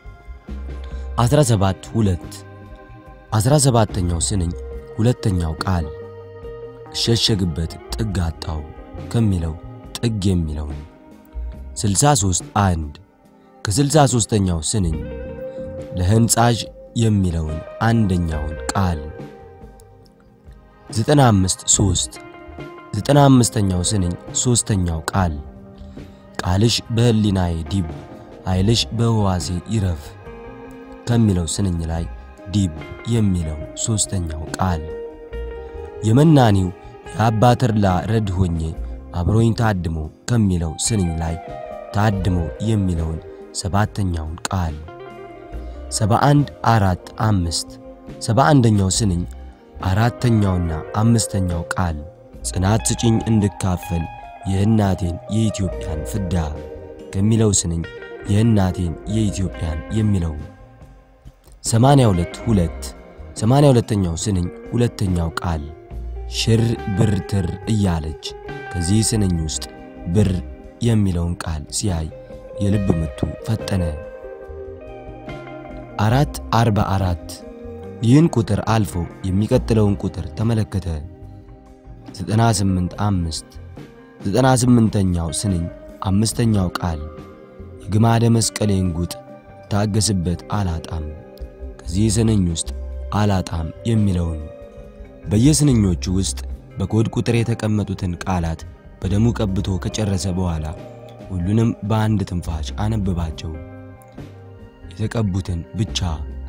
17 ሁለት 17ኛው ስንኝ ሁለተኛው ቃል እሸሸግበት ጥግ አጣው ከሚለው ጥግ የሚለውን 63 አንድ ከ63ኛው ስንኝ ለሕንፃዥ የሚለውን አንደኛውን ቃል 95 3 95ኛው ስንኝ ሦስተኛው ቃል ቃልሽ በሕሊናዬ ዲብ ኃይልሽ በሕዋሴ ይረፍ ከሚለው ስንኝ ላይ ዲብ የሚለው ሦስተኛው ቃል የመናኒው የአባ ተድላ ረድ ሆኜ አብሮኝ ታድሞ ከሚለው ስንኝ ላይ ታድሞ የሚለውን ሰባተኛውን ቃል ሰባ አንድ አራት አምስት ሰባ አንደኛው ስንኝ አራተኛውና አምስተኛው ቃል ጽናት ስጭኝ እንድካፈል የእናቴን የኢትዮጵያን ፍዳ ከሚለው ስንኝ የእናቴን የኢትዮጵያን የሚለው ሰማንያ ሁለት ሁለት ሰማንያ ሁለተኛው ስንኝ ሁለተኛው ቃል ሽር ብር ትር እያለች ከዚህ ስንኝ ውስጥ ብር የሚለውን ቃል ሲያይ የልብ ምቱ ፈጠነ። አራት አርባ አራት ይህን ቁጥር አልፎ የሚቀጥለውን ቁጥር ተመለከተ። ዘጠና ስምንት አምስት ዘጠና ስምንተኛው ስንኝ አምስተኛው ቃል የግማደ መስቀሌን ጉጥ ታገስበት አላጣም ከዚህ ስንኝ ውስጥ አላጣም የሚለውን በየስንኞቹ ውስጥ በኮድ ቁጥር የተቀመጡትን ቃላት በደሙ ቀብቶ ከጨረሰ በኋላ ሁሉንም በአንድ ትንፋሽ አነበባቸው። የተቀቡትን ብቻ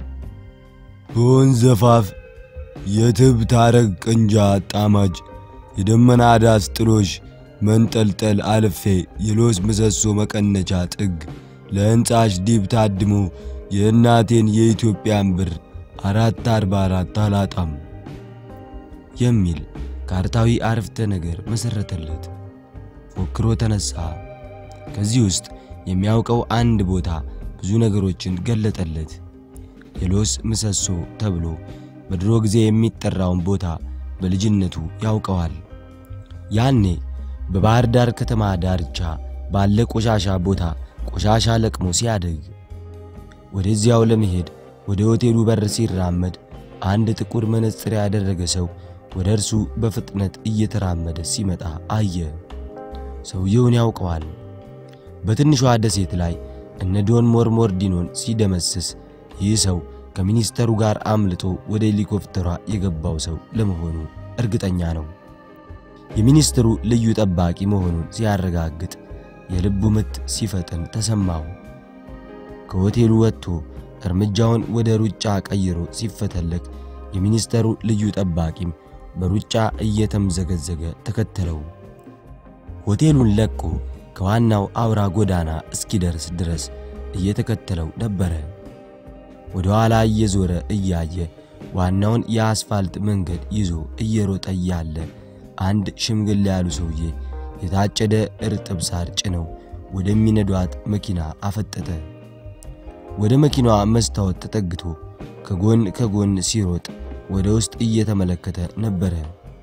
በወንዝ አፋፍ የትብ ታረግ ቅንጃ ጣማጅ የደመና ዳስ ጥሎሽ መንጠልጠል አልፌ የሎስ ምሰሶ መቀነቻ ጥግ ለሕንፃሽ ዲብ ታድሞ የእናቴን የኢትዮጵያን ብር አራት አርባ አራት አላጣም የሚል ካርታዊ አረፍተ ነገር መሰረተለት። ፎክሮ ተነሳ። ከዚህ ውስጥ የሚያውቀው አንድ ቦታ ብዙ ነገሮችን ገለጠለት። የሎስ ምሰሶ ተብሎ በድሮ ጊዜ የሚጠራውን ቦታ በልጅነቱ ያውቀዋል። ያኔ በባህር ዳር ከተማ ዳርቻ ባለ ቆሻሻ ቦታ ቆሻሻ ለቅሞ ሲያደግ ወደዚያው ለመሄድ ወደ ሆቴሉ በር ሲራመድ አንድ ጥቁር መነጽር ያደረገ ሰው ወደ እርሱ በፍጥነት እየተራመደ ሲመጣ አየ። ሰውየውን ያውቀዋል። በትንሿ ደሴት ላይ እነ ዶን ሞርሞርዲኖን ሲደመስስ ይህ ሰው ከሚኒስተሩ ጋር አምልጦ ወደ ሄሊኮፕተሯ የገባው ሰው ለመሆኑ እርግጠኛ ነው። የሚኒስትሩ ልዩ ጠባቂ መሆኑን ሲያረጋግጥ የልቡ ምት ሲፈጥን ተሰማው። ከሆቴሉ ወጥቶ እርምጃውን ወደ ሩጫ ቀይሮ ሲፈተለክ የሚኒስተሩ ልዩ ጠባቂም በሩጫ እየተምዘገዘገ ተከተለው። ሆቴሉን ለቆ ከዋናው አውራ ጎዳና እስኪደርስ ድረስ እየተከተለው ነበረ። ወደ ኋላ እየዞረ እያየ ዋናውን የአስፋልት መንገድ ይዞ እየሮጠ እያለ አንድ ሽምግል ያሉ ሰውዬ የታጨደ እርጥብ ሳር ጭነው ወደሚነዷት መኪና አፈጠጠ። ወደ መኪናዋ መስታወት ተጠግቶ ከጎን ከጎን ሲሮጥ ወደ ውስጥ እየተመለከተ ነበረ።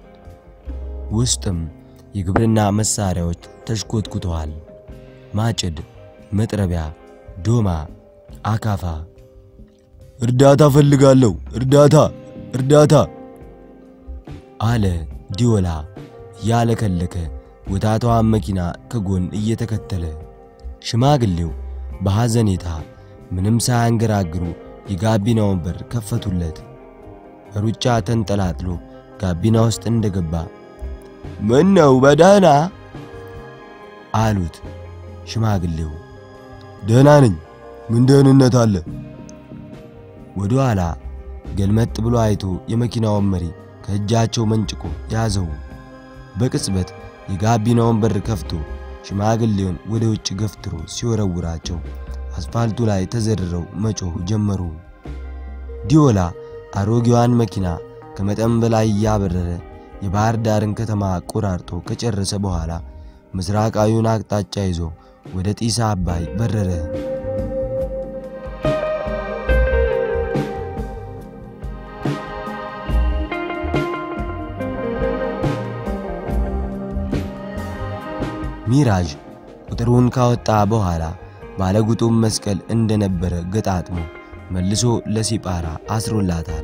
ውስጥም የግብርና መሳሪያዎች ተሽኮትኩተዋል። ማጭድ፣ መጥረቢያ፣ ዶማ፣ አካፋ። እርዳታ ፈልጋለሁ፣ እርዳታ፣ እርዳታ አለ ዲዮላ ያለከለከ ወታቷን መኪና ከጎን እየተከተለ። ሽማግሌው በሐዘኔታ ምንም ሳያንገራግሩ የጋቢናውን በር ከፈቱለት። ሩጫ ተንጠላጥሎ ጋቢና ውስጥ እንደገባ ምን ነው በደህና አሉት ሽማግሌው። ደህና ነኝ። ምን ደህንነት አለ? ወደ ኋላ ገልመጥ ብሎ አይቶ የመኪናውን መሪ ከእጃቸው መንጭቆ ያዘው። በቅጽበት የጋቢናውን በር ከፍቶ ሽማግሌውን ወደ ውጭ ገፍትሮ ሲወረውራቸው አስፋልቱ ላይ ተዘርረው መጮህ ጀመሩ። ዲዮላ አሮጌዋን መኪና ከመጠን በላይ እያበረረ የባህር ዳርን ከተማ ቆራርጦ ከጨረሰ በኋላ ምስራቃዊውን አቅጣጫ ይዞ ወደ ጢስ አባይ በረረ። ሚራዥ ቁጥሩን ካወጣ በኋላ ባለጉጡም መስቀል እንደነበረ ገጣጥሞ መልሶ ለሲጳራ አስሮላታል።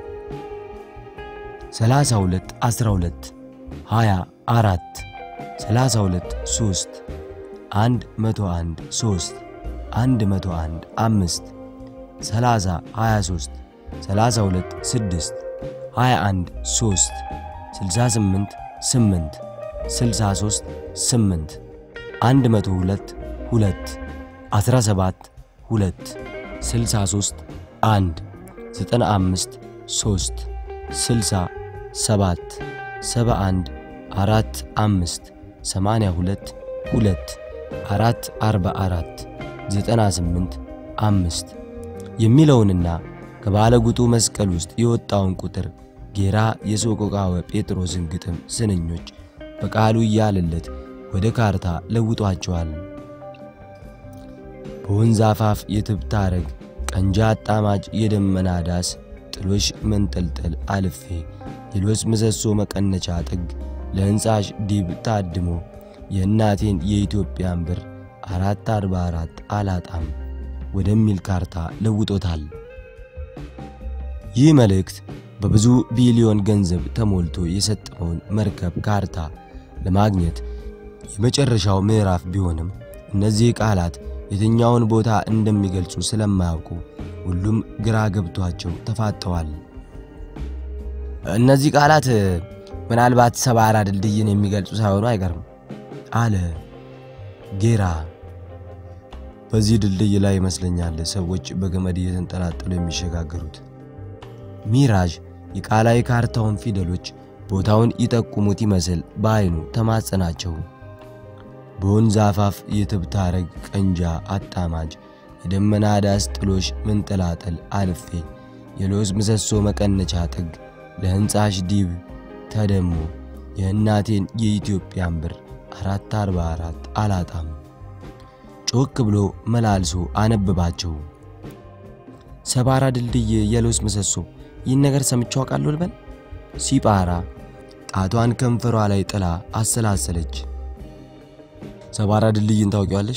32 12 24 32 3 101 3 101 5 30 23 32 6 21 3 68 8 63 8 102 2 17 2 63 1 95 3 60 7 71 4 5 82 2 4 44 98 5 የሚለውንና ከባለ ጉጡ መስቀል ውስጥ የወጣውን ቁጥር ጌራ የሶቆቃወ ጴጥሮስን ግጥም ስንኞች በቃሉ እያለለት ወደ ካርታ ለውጧቸዋል። በወንዝ አፋፍ የትብታረግ ቀንጃ አጣማጅ የደመና ዳስ ጥሎሽ መንጠልጠል አልፌ የሎስ ምሰሶ መቀነቻ ጥግ ለሕንፃሽ ዲብ ታድሞ የእናቴን የኢትዮጵያን ብር አራት አርባ አራት አላጣም ወደሚል ካርታ ለውጦታል። ይህ መልእክት በብዙ ቢሊዮን ገንዘብ ተሞልቶ የሰጠመውን መርከብ ካርታ ለማግኘት የመጨረሻው ምዕራፍ ቢሆንም እነዚህ ቃላት የትኛውን ቦታ እንደሚገልጹ ስለማያውቁ ሁሉም ግራ ገብቷቸው ተፋጠዋል። እነዚህ ቃላት ምናልባት ሰባራ ድልድይን የሚገልጹ ሳይሆኑ አይቀርም አለ ጌራ። በዚህ ድልድይ ላይ ይመስለኛል ሰዎች በገመድ እየተንጠላጠሉ የሚሸጋገሩት። ሚራዥ የቃላዊ ካርታውን ፊደሎች ቦታውን ይጠቁሙት ይመስል በዐይኑ ተማጸናቸው። በወንዝ አፋፍ የትብታረግ ቀንጃ አጣማጅ የደመና ዳስ ጥሎሽ መንጠላጠል አልፌ የሎዝ ምሰሶ መቀነቻ ጥግ ለሕንፃሽ ዲብ ተደሞ የእናቴን የኢትዮጵያን ብር አራት አርባ አራት አላጣም። ጮክ ብሎ መላልሶ አነብባቸው። ሰባራ ድልድይ የሎስ ምሰሶ ይህን ነገር ሰምቼ አውቃለሁ ልበል? ሲጳራ ጣቷን ከንፈሯ ላይ ጥላ አሰላሰለች። ሰባራ ድልድይን ታውቂዋለሽ?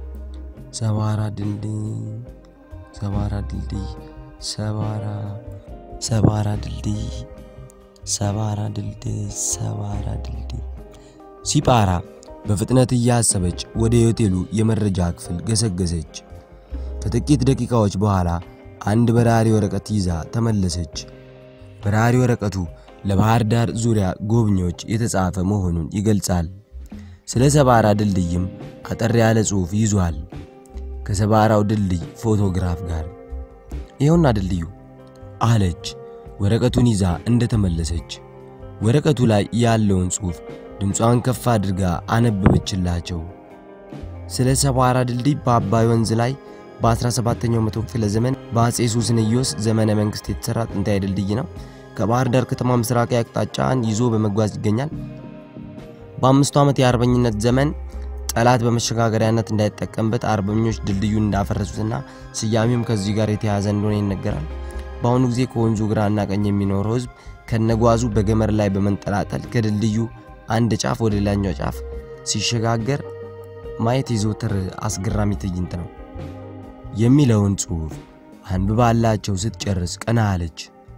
ሰባራ ድልድይ ሰባራ ድልድይ ሰባራ ሰባራ ድልድይ ሰባራ ድልድይ ሰባራ ድልድይ። ሲጳራ በፍጥነት እያሰበች ወደ ሆቴሉ የመረጃ ክፍል ገሰገሰች። ከጥቂት ደቂቃዎች በኋላ አንድ በራሪ ወረቀት ይዛ ተመለሰች። በራሪ ወረቀቱ ለባህር ዳር ዙሪያ ጎብኚዎች የተጻፈ መሆኑን ይገልጻል። ስለ ሰባራ ድልድይም አጠር ያለ ጽሑፍ ይዟል። ከሰባራው ድልድይ ፎቶግራፍ ጋር ይኸውና ድልድዩ አለች ወረቀቱን ይዛ እንደተመለሰች። ወረቀቱ ላይ ያለውን ጽሑፍ ድምጿን ከፍ አድርጋ አነበበችላቸው። ስለ ሰባራ ድልድይ በአባይ ወንዝ ላይ በ17ኛው መቶ ክፍለ ዘመን በአጼ ሱስንዮስ ዘመነ መንግስት የተሰራ ጥንታዊ ድልድይ ነው። ከባህር ዳር ከተማ ምስራቃዊ አቅጣጫን ይዞ በመጓዝ ይገኛል። በአምስቱ ዓመት የአርበኝነት ዘመን ጠላት በመሸጋገሪያነት እንዳይጠቀምበት አርበኞች ድልድዩን እንዳፈረሱትና ስያሜውም ከዚህ ጋር የተያያዘ እንደሆነ ይነገራል። በአሁኑ ጊዜ ከወንዙ ግራና ቀኝ የሚኖረው ሕዝብ ከነጓዙ በገመድ ላይ በመንጠላጠል ከድልድዩ አንድ ጫፍ ወደ ሌላኛው ጫፍ ሲሸጋገር ማየት የዘወትር አስገራሚ ትዕይንት ነው የሚለውን ጽሑፍ አንብባላቸው ስትጨርስ ቀና አለች።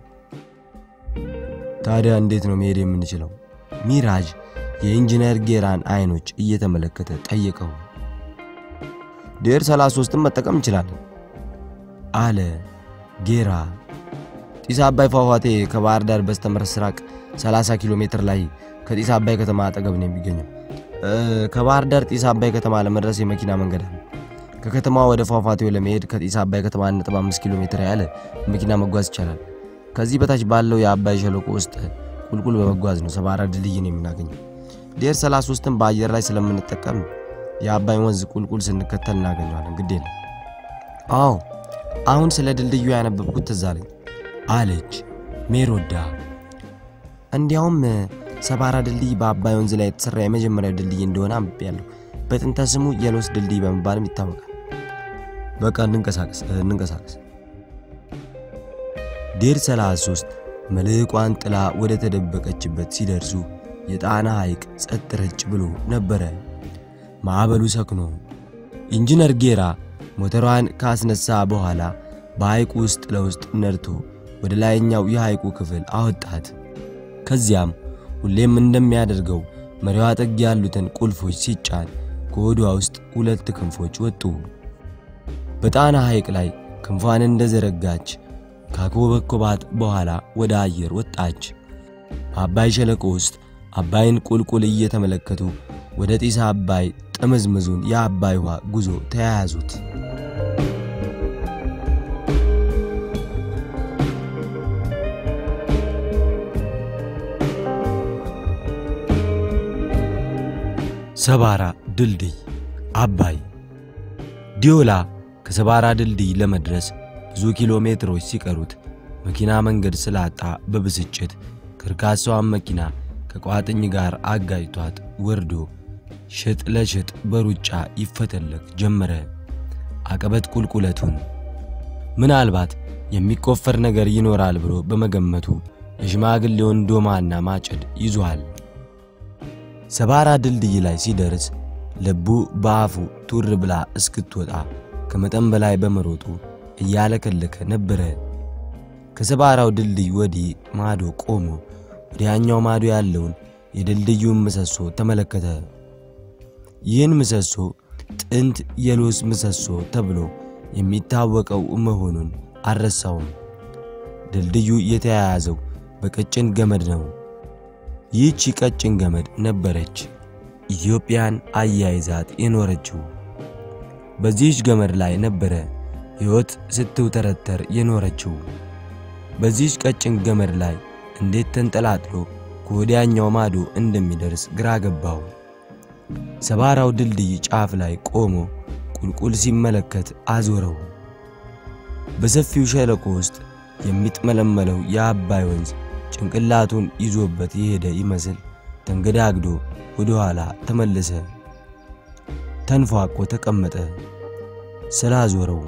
ታዲያ እንዴት ነው መሄድ የምንችለው? ሚራዥ የኢንጂነር ጌራን አይኖች እየተመለከተ ጠየቀው። ዴር 33ን መጠቀም እንችላለን አለ ጌራ ጢስ አባይ ፏፏቴ ከባህር ዳር በስተ ምስራቅ 30 ኪሎ ሜትር ላይ ከጢስ አባይ ከተማ አጠገብ ነው የሚገኘው። ከባህር ዳር ጢስ አባይ ከተማ ለመድረስ የመኪና መንገድ አለ። ከከተማ ወደ ፏፏቴው ለመሄድ ከጢስ አባይ ከተማ 1.5 ኪሎ ሜትር ያህል መኪና መጓዝ ይቻላል። ከዚህ በታች ባለው የአባይ ሸለቆ ውስጥ ቁልቁል በመጓዝ ነው ሰባራ ድልድይን የምናገኘው። ዴር 33ን በአየር ላይ ስለምንጠቀም የአባይ ወንዝ ቁልቁል ስንከተል እናገኘዋለን። ግድ የለም። አዎ አሁን ስለ ድልድዩ ያነበብኩት ትዝ አለኝ አለች ሜሮዳ። እንዲያውም ሰባራ ድልድይ በአባይ ወንዝ ላይ የተሰራ የመጀመሪያው ድልድይ እንደሆነ አንብቤያለሁ። በጥንተ ስሙ የሎስ ድልድይ በመባልም ይታወቃል። በቃ እንንቀሳቀስ እንንቀሳቀስ። ዴር 33 መልሕቋን ጥላ ወደ ተደበቀችበት ሲደርሱ የጣና ሐይቅ ጸጥ ረጭ ብሎ ነበረ። ማዕበሉ ሰክኖ ኢንጂነር ጌራ ሞተሯን ካስነሳ በኋላ በሐይቁ ውስጥ ለውስጥ ነድቶ ወደ ላይኛው የሐይቁ ክፍል አወጣት። ከዚያም ሁሌም እንደሚያደርገው መሪዋ ጥግ ያሉትን ቁልፎች ሲጫን ከሆዷ ውስጥ ሁለት ክንፎች ወጡ። በጣና ሐይቅ ላይ ክንፏን እንደዘረጋች ካኮበኮባት በኋላ ወደ አየር ወጣች። በአባይ ሸለቆ ውስጥ አባይን ቁልቁል እየተመለከቱ ወደ ጢስ አባይ ጥምዝምዙን የአባይ ውሃ ጉዞ ተያያዙት። ሰባራ ድልድይ አባይ ዲዮላ ከሰባራ ድልድይ ለመድረስ ብዙ ኪሎ ሜትሮች ሲቀሩት መኪና መንገድ ስላጣ በብስጭት ከርካሳዋን መኪና ከቋጥኝ ጋር አጋጭቷት ወርዶ ሽጥ ለሽጥ በሩጫ ይፈተለክ ጀመረ። አቀበት ቁልቁለቱን ምናልባት የሚቆፈር ነገር ይኖራል ብሎ በመገመቱ የሽማግሌውን ዶማና ማጭድ ይዟል። ሰባራ ድልድይ ላይ ሲደርስ ልቡ በአፉ ቱር ብላ እስክትወጣ ከመጠን በላይ በመሮጡ እያለከለከ ነበረ። ከሰባራው ድልድይ ወዲህ ማዶ ቆሞ ወዲያኛው ማዶ ያለውን የድልድዩን ምሰሶ ተመለከተ። ይህን ምሰሶ ጥንት የሎስ ምሰሶ ተብሎ የሚታወቀው መሆኑን አልረሳውም። ድልድዩ የተያያዘው በቀጭን ገመድ ነው። ይህቺ ቀጭን ገመድ ነበረች ኢትዮጵያን አያይዛት የኖረችው። በዚህች ገመድ ላይ ነበረ ሕይወት ስትውተረተር የኖረችው። በዚህች ቀጭን ገመድ ላይ እንዴት ተንጠላጥሎ ከወዲያኛው ማዶ እንደሚደርስ ግራ ገባው። ሰባራው ድልድይ ጫፍ ላይ ቆሞ ቁልቁል ሲመለከት አዞረው። በሰፊው ሸለቆ ውስጥ የሚጥመለመለው የአባይ ወንዝ ጭንቅላቱን ይዞበት የሄደ ይመስል ተንገዳግዶ ወደ ኋላ ተመለሰ። ተንፏቆ ተቀመጠ ስላዞረው።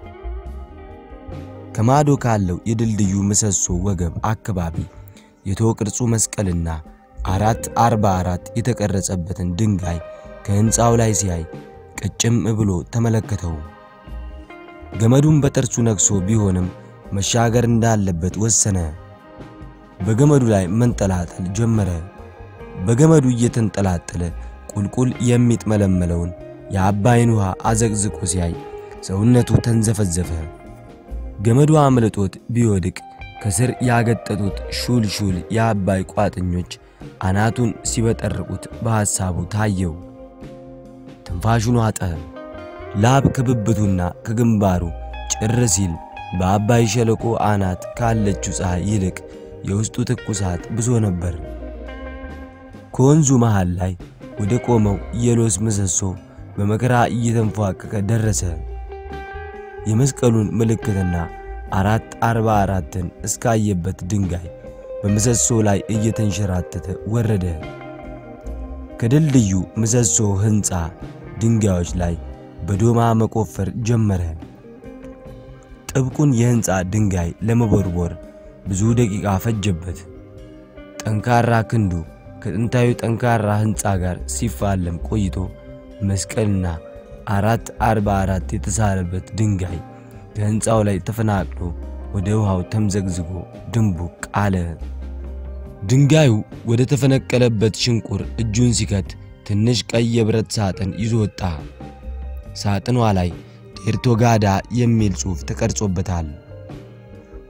ከማዶ ካለው የድልድዩ ምሰሶ ወገብ አካባቢ የቶ ቅርጹ መስቀልና አራት አርባ አራት የተቀረጸበትን ድንጋይ ከሕንፃው ላይ ሲያይ ቅጭም ብሎ ተመለከተው። ገመዱን በጥርሱ ነክሶ ቢሆንም መሻገር እንዳለበት ወሰነ። በገመዱ ላይ መንጠላጠል ጀመረ። በገመዱ እየተንጠላጠለ ቁልቁል የሚጥመለመለውን የአባይን ውሃ አዘቅዝቆ ሲያይ ሰውነቱ ተንዘፈዘፈ። ገመዱ አምልጦት ቢወድቅ ከስር ያገጠጡት ሹል ሹል የአባይ ቋጥኞች አናቱን ሲበጠርቁት በሐሳቡ ታየው። ትንፋሹን ዋጠ። ላብ ከብብቱና ከግንባሩ ጭር ሲል በአባይ ሸለቆ አናት ካለችው ፀሐይ ይልቅ የውስጡ ትኩሳት ብሶ ነበር። ከወንዙ መሃል ላይ ወደ ቆመው የሎስ ምሰሶ በመከራ እየተንፏቀቀ ደረሰ። የመስቀሉን ምልክትና አራት አርባ አራትን እስካየበት ድንጋይ በምሰሶ ላይ እየተንሸራተተ ወረደ። ከድልድዩ ምሰሶ ሕንፃ ድንጋዮች ላይ በዶማ መቆፈር ጀመረ። ጥብቁን የሕንፃ ድንጋይ ለመቦርቦር ብዙ ደቂቃ ፈጀበት። ጠንካራ ክንዱ ከጥንታዊ ጠንካራ ሕንፃ ጋር ሲፋለም ቆይቶ መስቀልና አራት አርባ አራት የተሳለበት ድንጋይ ከሕንፃው ላይ ተፈናቅሎ ወደ ውሃው ተምዘግዝጎ ድንቡቅ አለ። ድንጋዩ ወደ ተፈነቀለበት ሽንቁር እጁን ሲከት ትንሽ ቀይ የብረት ሳጥን ይዞ ወጣ። ሳጥኗ ላይ ዴርቶጋዳ የሚል ጽሑፍ ተቀርጾበታል።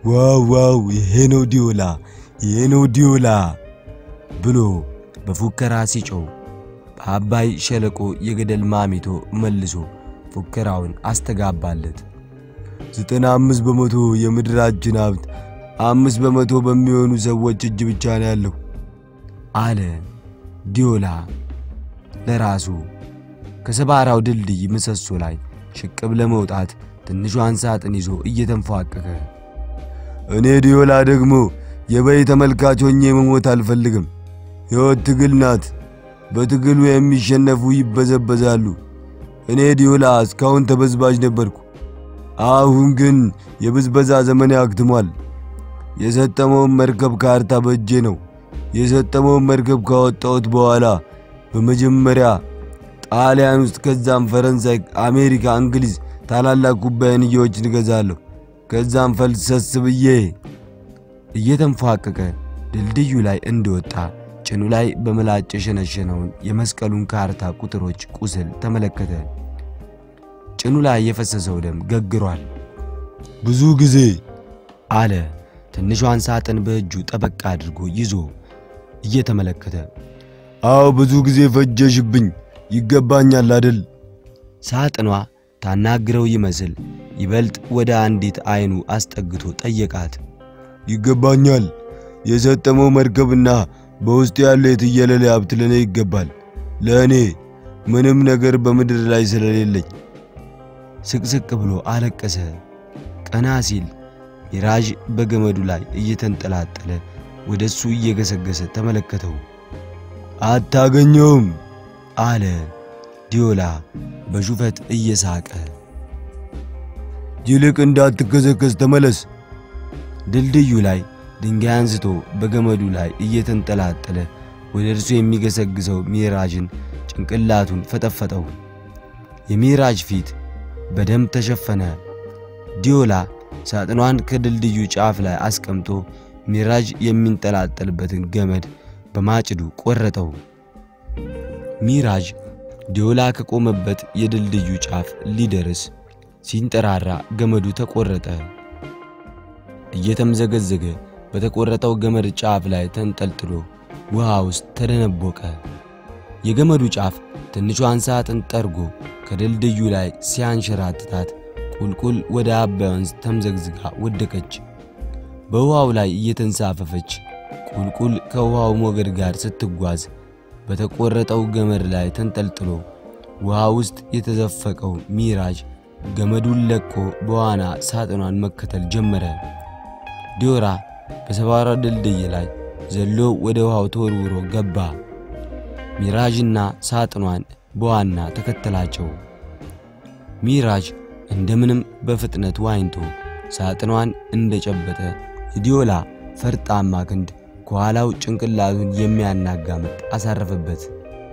ዋው ዋው! ይሄ ነው ዲዮላ፣ ይሄ ነው ዲዮላ ብሎ በፉከራ ሲጮው በአባይ ሸለቆ የገደል ማሚቶ መልሶ ፉከራውን አስተጋባለት። ዘጠና አምስት በመቶ የምድራችን ሀብት አምስት በመቶ በሚሆኑ ሰዎች እጅ ብቻ ነው ያለው አለ ዲዮላ ለራሱ። ከሰባራው ድልድይ ምሰሶ ላይ ሽቅብ ለመውጣት ትንሿን ሳጥን ይዞ እየተንፏቀቀ እኔ ዲዮላ ደግሞ የበይ ተመልካች ሆኜ መሞት አልፈልግም። ሕይወት ትግል ናት። በትግሉ የሚሸነፉ ይበዘበዛሉ። እኔ ዲዮላ እስካሁን ተበዝባዥ ነበርኩ። አሁን ግን የብዝበዛ ዘመኔ አክትሟል። የሰጠመውን መርከብ ካርታ በእጄ ነው። የሰጠመውን መርከብ ካወጣሁት በኋላ በመጀመሪያ ጣሊያን ውስጥ ከዛም ፈረንሳይ፣ አሜሪካ፣ እንግሊዝ ታላላቅ ኩባንያዎችን እገዛለሁ። ከዛም ፈልሰስ ብዬ እየተንፏቀቀ ድልድዩ ላይ እንደወጣ ጭኑ ላይ በምላጭ የሸነሸነውን የመስቀሉን ካርታ ቁጥሮች ቁስል ተመለከተ። ጭኑ ላይ የፈሰሰው ደም ገግሯል። ብዙ ጊዜ አለ ትንሿን ሳጥን በእጁ ጠበቅ አድርጎ ይዞ እየተመለከተ አዎ ብዙ ጊዜ ፈጀሽብኝ። ይገባኛል አደል? ሳጥኗ ታናግረው ይመስል ይበልጥ ወደ አንዲት አይኑ አስጠግቶ ጠየቃት። ይገባኛል። የሰጠመው መርከብና በውስጡ ያለው የትየለሌ ሀብት ለእኔ ይገባል። ለእኔ ምንም ነገር በምድር ላይ ስለሌለኝ። ስቅስቅ ብሎ አለቀሰ። ቀና ሲል ሚራዥ በገመዱ ላይ እየተንጠላጠለ ወደ እሱ እየገሰገሰ ተመለከተው። አታገኘውም አለ ዲዮላ በሹፈት እየሳቀ። ይልቅ እንዳትከሰከስ ተመለስ። ድልድዩ ላይ ድንጋይ አንስቶ በገመዱ ላይ እየተንጠላጠለ ወደ እርሱ የሚገሰግሰው ሚራዥን ጭንቅላቱን ፈጠፈጠው። የሚራዥ ፊት በደም ተሸፈነ። ዲዮላ ሳጥኗን ከድልድዩ ጫፍ ላይ አስቀምጦ ሚራዥ የሚንጠላጠልበትን ገመድ በማጭዱ ቆረጠው። ሚራዥ ዲዮላ ከቆመበት የድልድዩ ጫፍ ሊደርስ ሲንጠራራ ገመዱ ተቆረጠ። እየተምዘገዘገ በተቆረጠው ገመድ ጫፍ ላይ ተንጠልጥሎ ውሃ ውስጥ ተደነቦቀ። የገመዱ ጫፍ ትንሿን ሳጥን ጠርጎ ከድልድዩ ላይ ሲያንሸራትታት ቁልቁል ወደ አባይ ወንዝ ተምዘግዝጋ ወደቀች። በውሃው ላይ እየተንሳፈፈች ቁልቁል ከውሃው ሞገድ ጋር ስትጓዝ በተቆረጠው ገመድ ላይ ተንጠልጥሎ ውሃ ውስጥ የተዘፈቀው ሚራዥ ገመዱን ለቆ በዋና ሳጥኗን መከተል ጀመረ። ዲዮራ ከሰባራ ድልድይ ላይ ዘሎ ወደ ውሃው ተወርውሮ ገባ። ሚራዥና ሳጥኗን በዋና ተከተላቸው። ሚራዥ እንደምንም በፍጥነት ዋኝቶ ሳጥኗን እንደጨበጠ የዲዮላ ፈርጣማ ክንድ ከኋላው ጭንቅላቱን የሚያናጋ ምት አሳረፈበት።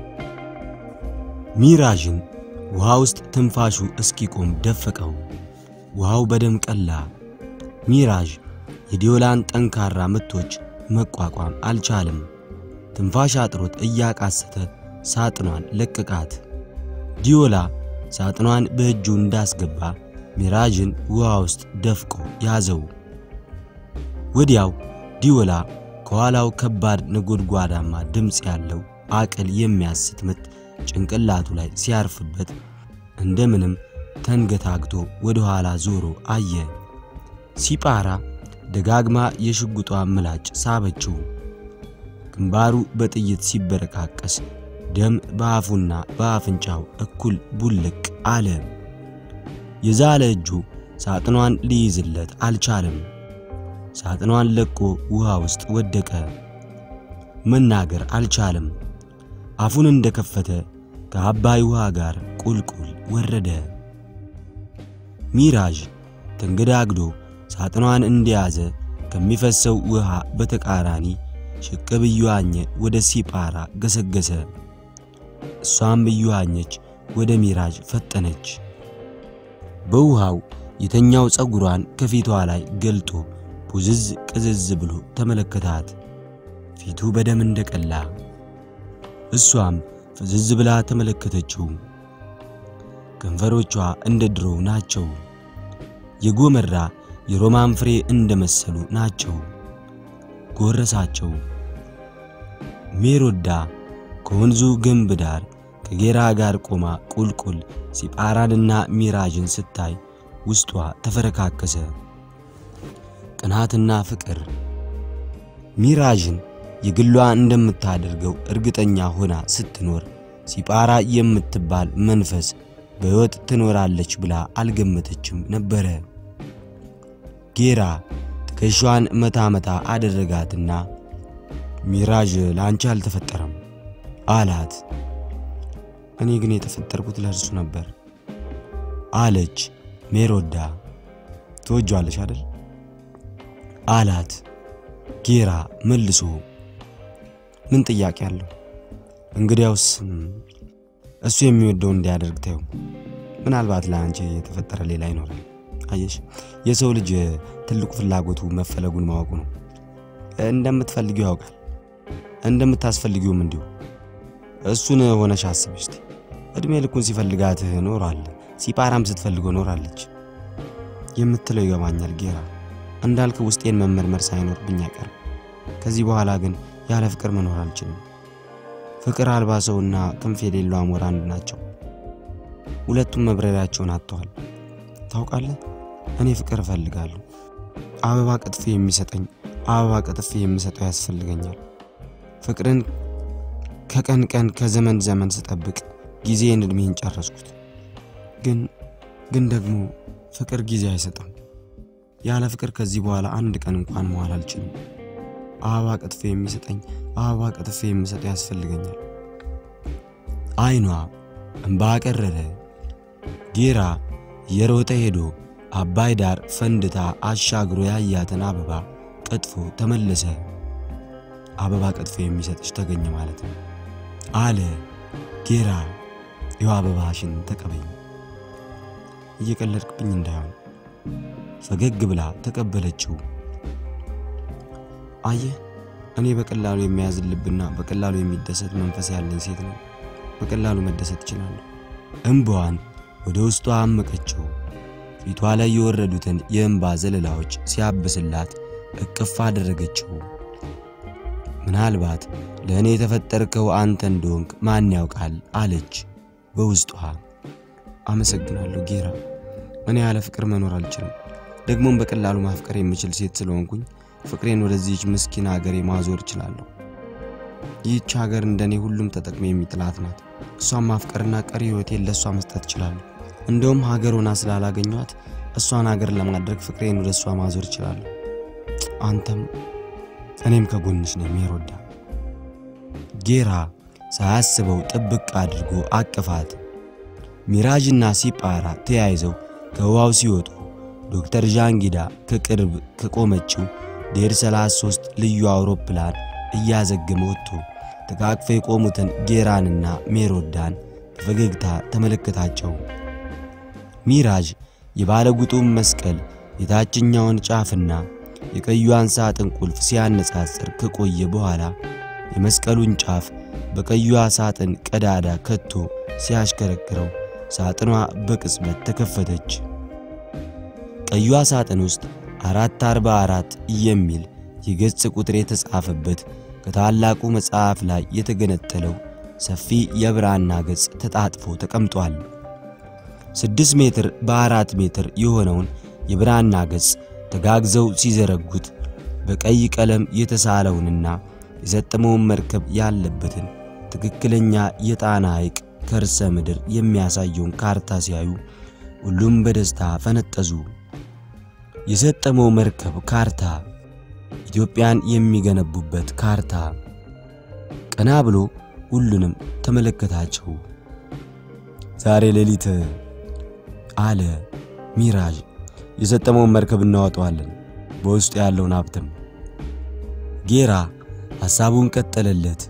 ሚራዥን ውሃ ውስጥ ትንፋሹ እስኪቆም ደፈቀው። ውሃው በደም ቀላ። ሚራዥ የዲዮላን ጠንካራ ምቶች መቋቋም አልቻለም። ትንፋሽ አጥሮት እያቃሰተ ሳጥኗን ለቀቃት። ዲዮላ ሳጥኗን በእጁ እንዳስገባ ሚራዥን ውሃ ውስጥ ደፍቆ ያዘው። ወዲያው ዲዮላ ከኋላው ከባድ ነጎድጓዳማ ድምፅ ያለው አቅል የሚያስት ምት ጭንቅላቱ ላይ ሲያርፍበት እንደምንም ተንገታግቶ ወደ ኋላ ዞሮ አየ። ሲጳራ ደጋግማ የሽጉጧ ምላጭ ሳበችው። ግንባሩ በጥይት ሲበረቃቀስ ደም በአፉና በአፍንጫው እኩል ቡልቅ አለ። የዛለ እጁ ሳጥኗን ሊይዝለት አልቻለም። ሳጥኗን ለቆ ውሃ ውስጥ ወደቀ። መናገር አልቻለም። አፉን እንደከፈተ ከአባይ ውሃ ጋር ቁልቁል ወረደ። ሚራዥ ተንገዳግዶ ሳጥኗን እንደያዘ ከሚፈሰው ውሃ በተቃራኒ ሽቅብ እየዋኘ ወደ ሲጳራ ገሰገሰ። እሷም እየዋኘች ወደ ሚራዥ ፈጠነች። በውሃው የተኛው ፀጉሯን ከፊቷ ላይ ገልጦ ቡዝዝ ቅዝዝ ብሎ ተመለከታት። ፊቱ በደም እንደቀላ እሷም ፍዝዝ ብላ ተመለከተችው። ከንፈሮቿ እንደ ድሮው ናቸው። የጎመራ የሮማን ፍሬ እንደመሰሉ ናቸው። ጎረሳቸው። ሜሮዳ ከወንዙ ግንብ ዳር ከጌራ ጋር ቆማ ቁልቁል ሲጳራንና ሚራዥን ስታይ ውስጧ ተፈረካከሰ። ቅናትና ፍቅር ሚራዥን የግሏ እንደምታደርገው እርግጠኛ ሆና ስትኖር ሲጳራ የምትባል መንፈስ በሕይወት ትኖራለች ብላ አልገመተችም ነበረ። ጌራ ትከሻዋን መታ መታ አደረጋትና ሚራዥ ለአንቺ አልተፈጠረም አላት። እኔ ግን የተፈጠርኩት ለእርሱ ነበር አለች ሜሮዳ። ትወጇለሽ አደል አላት ጌራ መልሶ። ምን ጥያቄ አለው? እንግዲያውስ እሱ የሚወደው እንዲያደርግ ተይው። ምናልባት ለአንቺ የተፈጠረ ሌላ ይኖራል። አየሽ፣ የሰው ልጅ ትልቁ ፍላጎቱ መፈለጉን ማወቁ ነው። እንደምትፈልጊው ያውቃል፣ እንደምታስፈልጊውም እንዲሁ። እሱን ሆነሽ አስብ እስቲ። እድሜ ልኩን ሲፈልጋት ኖሯል፣ ሲጳራም ስትፈልገው ኖራለች። የምትለው ይገባኛል ጌራ። እንዳልክ ውስጤን መመርመር ሳይኖርብኝ አይቀርም። ከዚህ በኋላ ግን ያለ ፍቅር መኖር አልችልም። ፍቅር አልባ ሰውና ክንፍ የሌለው አሞራ አንድ ናቸው። ሁለቱም መብረሪያቸውን አጥተዋል። ታውቃለህ፣ እኔ ፍቅር እፈልጋለሁ። አበባ ቀጥፌ የሚሰጠኝ አበባ ቀጥፌ የምሰጠው ያስፈልገኛል። ፍቅርን ከቀን ቀን ከዘመን ዘመን ስጠብቅ ጊዜን እድሜን ጨረስኩት። ግን ግን ደግሞ ፍቅር ጊዜ አይሰጥም። ያለ ፍቅር ከዚህ በኋላ አንድ ቀን እንኳን መዋል አልችልም። አበባ ቀጥፌ የሚሰጠኝ አበባ ቀጥፌ የምሰጠው ያስፈልገኛል። አይኗ እምባ ቀረረ። ጌራ የሮጠ ሄዶ አባይ ዳር ፈንድታ አሻግሮ ያያትን አበባ ቀጥፎ ተመለሰ። አበባ ቀጥፎ የሚሰጥሽ ተገኘ ማለት ነው አለ ጌራ። ይኸው አበባሽን ተቀበኝ፣ እየቀለድክብኝ እንዳይሆን። ፈገግ ብላ ተቀበለችው። አየህ እኔ በቀላሉ የሚያዝን ልብና በቀላሉ የሚደሰት መንፈስ ያለኝ ሴት ነው። በቀላሉ መደሰት እችላለሁ። እምባዋን ወደ ውስጧ አመቀችው። ፊቷ ላይ የወረዱትን የእንባ ዘለላዎች ሲያብስላት እቅፍ አደረገችው። ምናልባት ለእኔ የተፈጠርከው አንተ እንደሆንክ ማን ያውቃል አለች በውስጧ። አመሰግናለሁ ጌራ፣ እኔ ያለ ፍቅር መኖር አልችልም። ደግሞም በቀላሉ ማፍቀር የምችል ሴት ስለሆንኩኝ ፍቅሬን ወደዚህች ምስኪን ሀገር ማዞር እችላለሁ። ይህች ሀገር እንደኔ ሁሉም ተጠቅሜ የሚጥላት ናት። እሷን ማፍቀርና ቀሪ ሕይወቴን ለእሷ መስጠት እችላለሁ። እንደውም ሀገር ሆና ስላላገኟት እሷን ሀገር ለማድረግ ፍቅሬን ወደ እሷ ማዞር እችላለሁ። አንተም እኔም ከጎንሽ ነኝ ሜሮዳ። ጌራ ሳያስበው ጥብቅ አድርጎ አቅፋት። ሚራዥና ሲጳራ ተያይዘው ከውሃው ሲወጡ ዶክተር ዣንጊዳ ከቅርብ ከቆመችው ዴር 33 ልዩ አውሮፕላን እያዘገመ ወጥቶ ተቃቅፈው የቆሙትን ጌራንና ሜሮዳን በፈገግታ ተመለከታቸው። ሚራዥ የባለጉጡም መስቀል የታችኛውን ጫፍና የቀዩዋን ሳጥን ቁልፍ ሲያነጻጽር ከቆየ በኋላ የመስቀሉን ጫፍ በቀዩዋ ሳጥን ቀዳዳ ከቶ ሲያሽከረክረው ሳጥኗ በቅጽበት ተከፈተች። ቀዩዋ ሳጥን ውስጥ አራት አርባ አራት የሚል የገጽ ቁጥር የተጻፈበት ከታላቁ መጽሐፍ ላይ የተገነጠለው ሰፊ የብራና ገጽ ተጣጥፎ ተቀምጧል። ስድስት ሜትር በአራት ሜትር የሆነውን የብራና ገጽ ተጋግዘው ሲዘረጉት በቀይ ቀለም የተሳለውንና የሰጠመውን መርከብ ያለበትን ትክክለኛ የጣና ሐይቅ ከርሰ ምድር የሚያሳየውን ካርታ ሲያዩ ሁሉም በደስታ ፈነጠዙ። የሰጠመው መርከብ ካርታ፣ ኢትዮጵያን የሚገነቡበት ካርታ። ቀና ብሎ ሁሉንም ተመለከታቸው። ዛሬ ሌሊት አለ ሚራዥ፣ የሰጠመውን መርከብ እናወጣዋለን፣ በውስጡ ያለውን ሀብትም። ጌራ ሐሳቡን ቀጠለለት።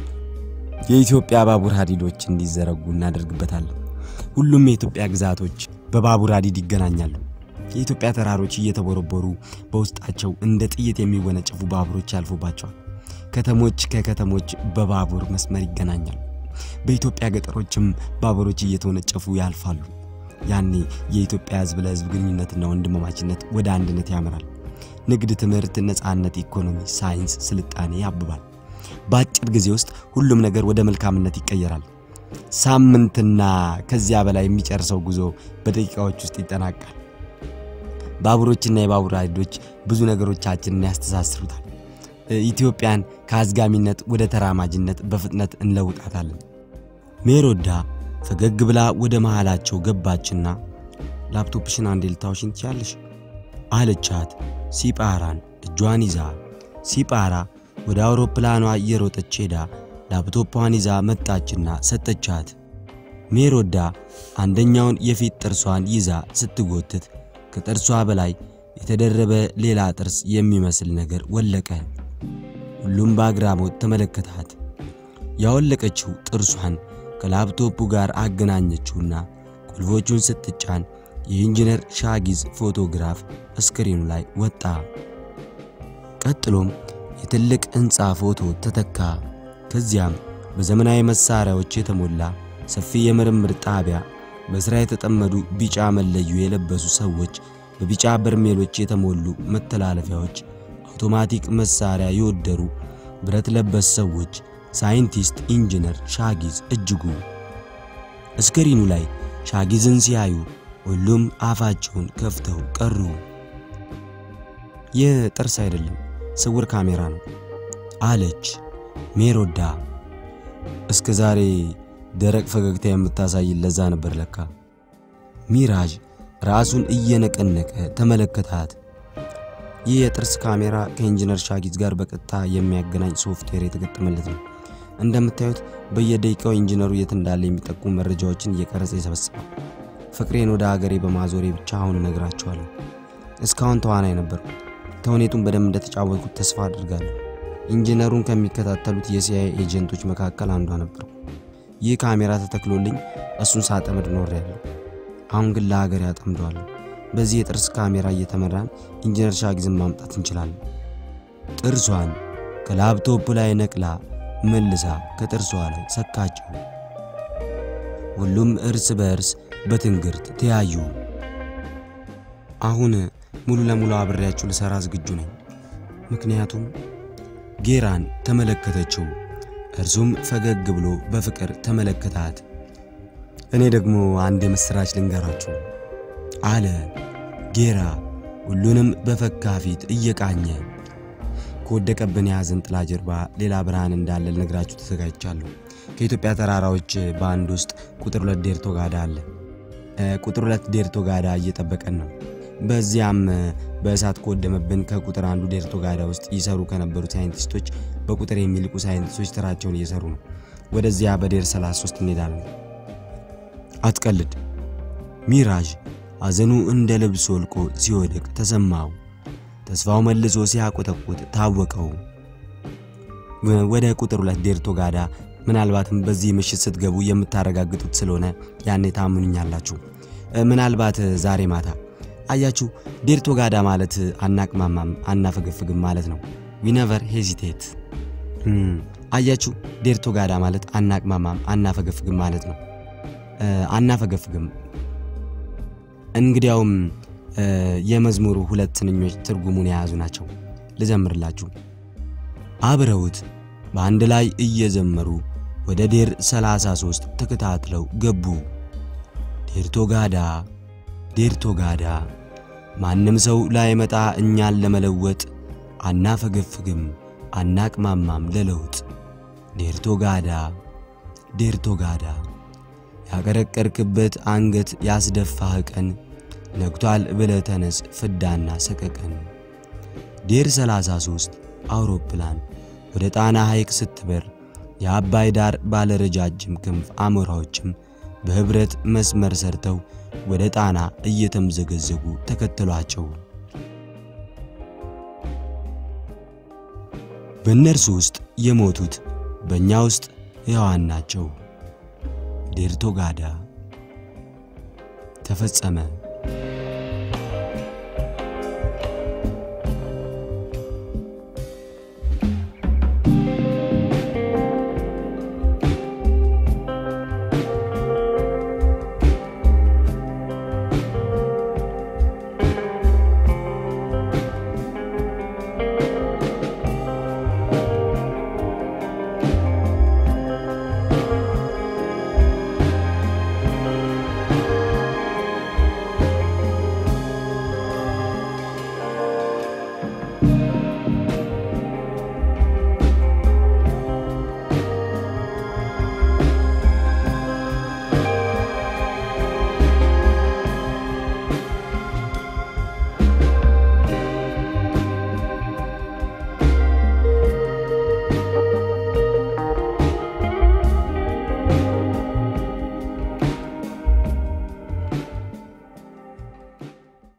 የኢትዮጵያ ባቡር ሀዲዶች እንዲዘረጉ እናደርግበታለን። ሁሉም የኢትዮጵያ ግዛቶች በባቡር ሀዲድ ይገናኛሉ። የኢትዮጵያ ተራሮች እየተቦረቦሩ በውስጣቸው እንደ ጥይት የሚወነጨፉ ባቡሮች ያልፉባቸዋል። ከተሞች ከከተሞች በባቡር መስመር ይገናኛሉ። በኢትዮጵያ ገጠሮችም ባቡሮች እየተወነጨፉ ያልፋሉ። ያኔ የኢትዮጵያ ሕዝብ ለሕዝብ ግንኙነትና ወንድማማችነት ወደ አንድነት ያመራል። ንግድ፣ ትምህርት፣ ነፃነት፣ ኢኮኖሚ፣ ሳይንስ፣ ስልጣኔ ያብባል። በአጭር ጊዜ ውስጥ ሁሉም ነገር ወደ መልካምነት ይቀየራል። ሳምንትና ከዚያ በላይ የሚጨርሰው ጉዞ በደቂቃዎች ውስጥ ይጠናቃል። ባቡሮችና የባቡር ሀዲዶች ብዙ ነገሮቻችንን ያስተሳስሩታል። ኢትዮጵያን ከአዝጋሚነት ወደ ተራማጅነት በፍጥነት እንለውጣታለን። ሜሮዳ ፈገግ ብላ ወደ መሃላቸው ገባችና ላፕቶፕሽን አንዴ ልታውሽኝ ትችያለሽ አለቻት ሲጳራን እጇን ይዛ። ሲጳራ ወደ አውሮፕላኗ እየሮጠች ሄዳ ላፕቶቿን ይዛ መጣችና ሰጠቻት። ሜሮዳ አንደኛውን የፊት ጥርሷን ይዛ ስትጎትት ከጥርሷ በላይ የተደረበ ሌላ ጥርስ የሚመስል ነገር ወለቀ። ሁሉም በአግራሞት ተመለከታት። ያወለቀችው ጥርሷን ከላፕቶፑ ጋር አገናኘችውና ቁልፎቹን ስትጫን የኢንጂነር ሻጊዝ ፎቶግራፍ ስክሪኑ ላይ ወጣ። ቀጥሎም የትልቅ ሕንፃ ፎቶ ተተካ። ከዚያም በዘመናዊ መሳሪያዎች የተሞላ ሰፊ የምርምር ጣቢያ፣ በሥራ የተጠመዱ ቢጫ መለዮ የለበሱ ሰዎች፣ በቢጫ በርሜሎች የተሞሉ መተላለፊያዎች፣ አውቶማቲክ መሳሪያ የወደሩ ብረት ለበስ ሰዎች፣ ሳይንቲስት ኢንጂነር ሻጊዝ እጅጉ። ስክሪኑ ላይ ሻጊዝን ሲያዩ ሁሉም አፋቸውን ከፍተው ቀሩ። ይህ ጥርስ አይደለም፣ ስውር ካሜራ ነው አለች ሜሮዳ። እስከ ዛሬ ደረቅ ፈገግታ የምታሳይ ለዛ ነበር ለካ። ሚራዥ ራሱን እየነቀነቀ ተመለከታት። ይህ የጥርስ ካሜራ ከኢንጂነር ሻጊዝ ጋር በቀጥታ የሚያገናኝ ሶፍትዌር የተገጠመለት ነው። እንደምታዩት በየደቂቃው ኢንጂነሩ የት እንዳለ የሚጠቁሙ መረጃዎችን እየቀረጸ ይሰበስባል። ፍቅሬን ወደ ሀገሬ በማዞሬ ብቻ አሁን እነግራቸዋለሁ። እስካሁን ተዋናይ ነበርኩ። ተውኔቱን በደንብ እንደተጫወትኩት ተስፋ አድርጋለሁ። ኢንጂነሩን ከሚከታተሉት የሲአይኤ ኤጀንቶች መካከል አንዷ ነበርኩ። ይህ ካሜራ ተተክሎልኝ እሱን ሳጠምድ ኖሬያለሁ። አሁን ግን ለሀገሬ አጠምደዋለሁ። በዚህ የጥርስ ካሜራ እየተመራን ኢንጂነር ሻጊዝን ማምጣት እንችላለን። ጥርሷን ከላፕቶፕ ላይ ነቅላ መልሳ ከጥርሷ ላይ ሰካችው። ሁሉም እርስ በእርስ በትንግርት ተያዩ። አሁን ሙሉ ለሙሉ አብሬያችሁ ልሰራ ዝግጁ ነኝ። ምክንያቱም ጌራን ተመለከተችው። እርሱም ፈገግ ብሎ በፍቅር ተመለከታት። እኔ ደግሞ አንድ የምስራች ልንገራችሁ አለ ጌራ ሁሉንም በፈካ ፊት እየቃኘ። ከወደቀብን የሐዘን ጥላ ጀርባ ሌላ ብርሃን እንዳለ ልነግራችሁ ተዘጋጅቻለሁ። ከኢትዮጵያ ተራራዎች በአንድ ውስጥ ቁጥር ሁለት ዴርቶ ጋዳ አለ። ቁጥር ሁለት ዴርቶ ጋዳ እየጠበቀን ነው። በዚያም በእሳት ከወደመብን ከቁጥር አንዱ ዴርቶ ጋዳ ውስጥ ይሰሩ ከነበሩ ሳይንቲስቶች በቁጥር የሚልቁ ሳይንቲስቶች ስራቸውን እየሰሩ ነው። ወደዚያ በዴር 33 እንሄዳለን። አትቀልድ። ሚራዥ ሐዘኑ እንደ ልብስ ወልቆ ሲወድቅ ተሰማው። ተስፋው መልሶ ሲያቆጠቁጥ ታወቀው። ወደ ቁጥር ሁለት ዴርቶ ጋዳ ምናልባትም በዚህ ምሽት ስትገቡ የምታረጋግጡት ስለሆነ ያኔ ታምኑኛላችሁ። ምናልባት ዛሬ ማታ አያችሁ፣ ዴርቶ ጋዳ ማለት አናቅማማም አናፈገፍግም ማለት ነው። ዊነቨር ሄዚቴት። አያችሁ፣ ዴርቶ ጋዳ ማለት አናቅማማም አናፈገፍግም ማለት ነው። አናፈገፍግም። እንግዲያውም የመዝሙሩ ሁለት ትንኞች ትርጉሙን የያዙ ናቸው። ልዘምርላችሁ። አብረውት በአንድ ላይ እየዘመሩ ወደ ዴር 33 ተከታትለው ገቡ። ዴርቶ ጋዳ ዴርቶ ጋዳ ማንም ሰው ላይመጣ እኛን ለመለወጥ አናፈገፍግም አናቅማማም ለለውጥ ዴርቶ ጋዳ ዴርቶ ጋዳ ያቀረቀርክበት አንገት ያስደፋህ ቀን ነግቷል ብለህ ተነስ ፍዳና ሰቀቀን። ዴር 33 አውሮፕላን ወደ ጣና ሐይቅ ስትበር የአባይ ዳር ባለረጃጅም ክንፍ አሞራዎችም በህብረት መስመር ሰርተው ወደ ጣና እየተምዘገዘጉ ተከተሏቸው። በእነርሱ ውስጥ የሞቱት በእኛ ውስጥ ሕያዋን ናቸው። ዴርቶ ጋዳ ተፈጸመ።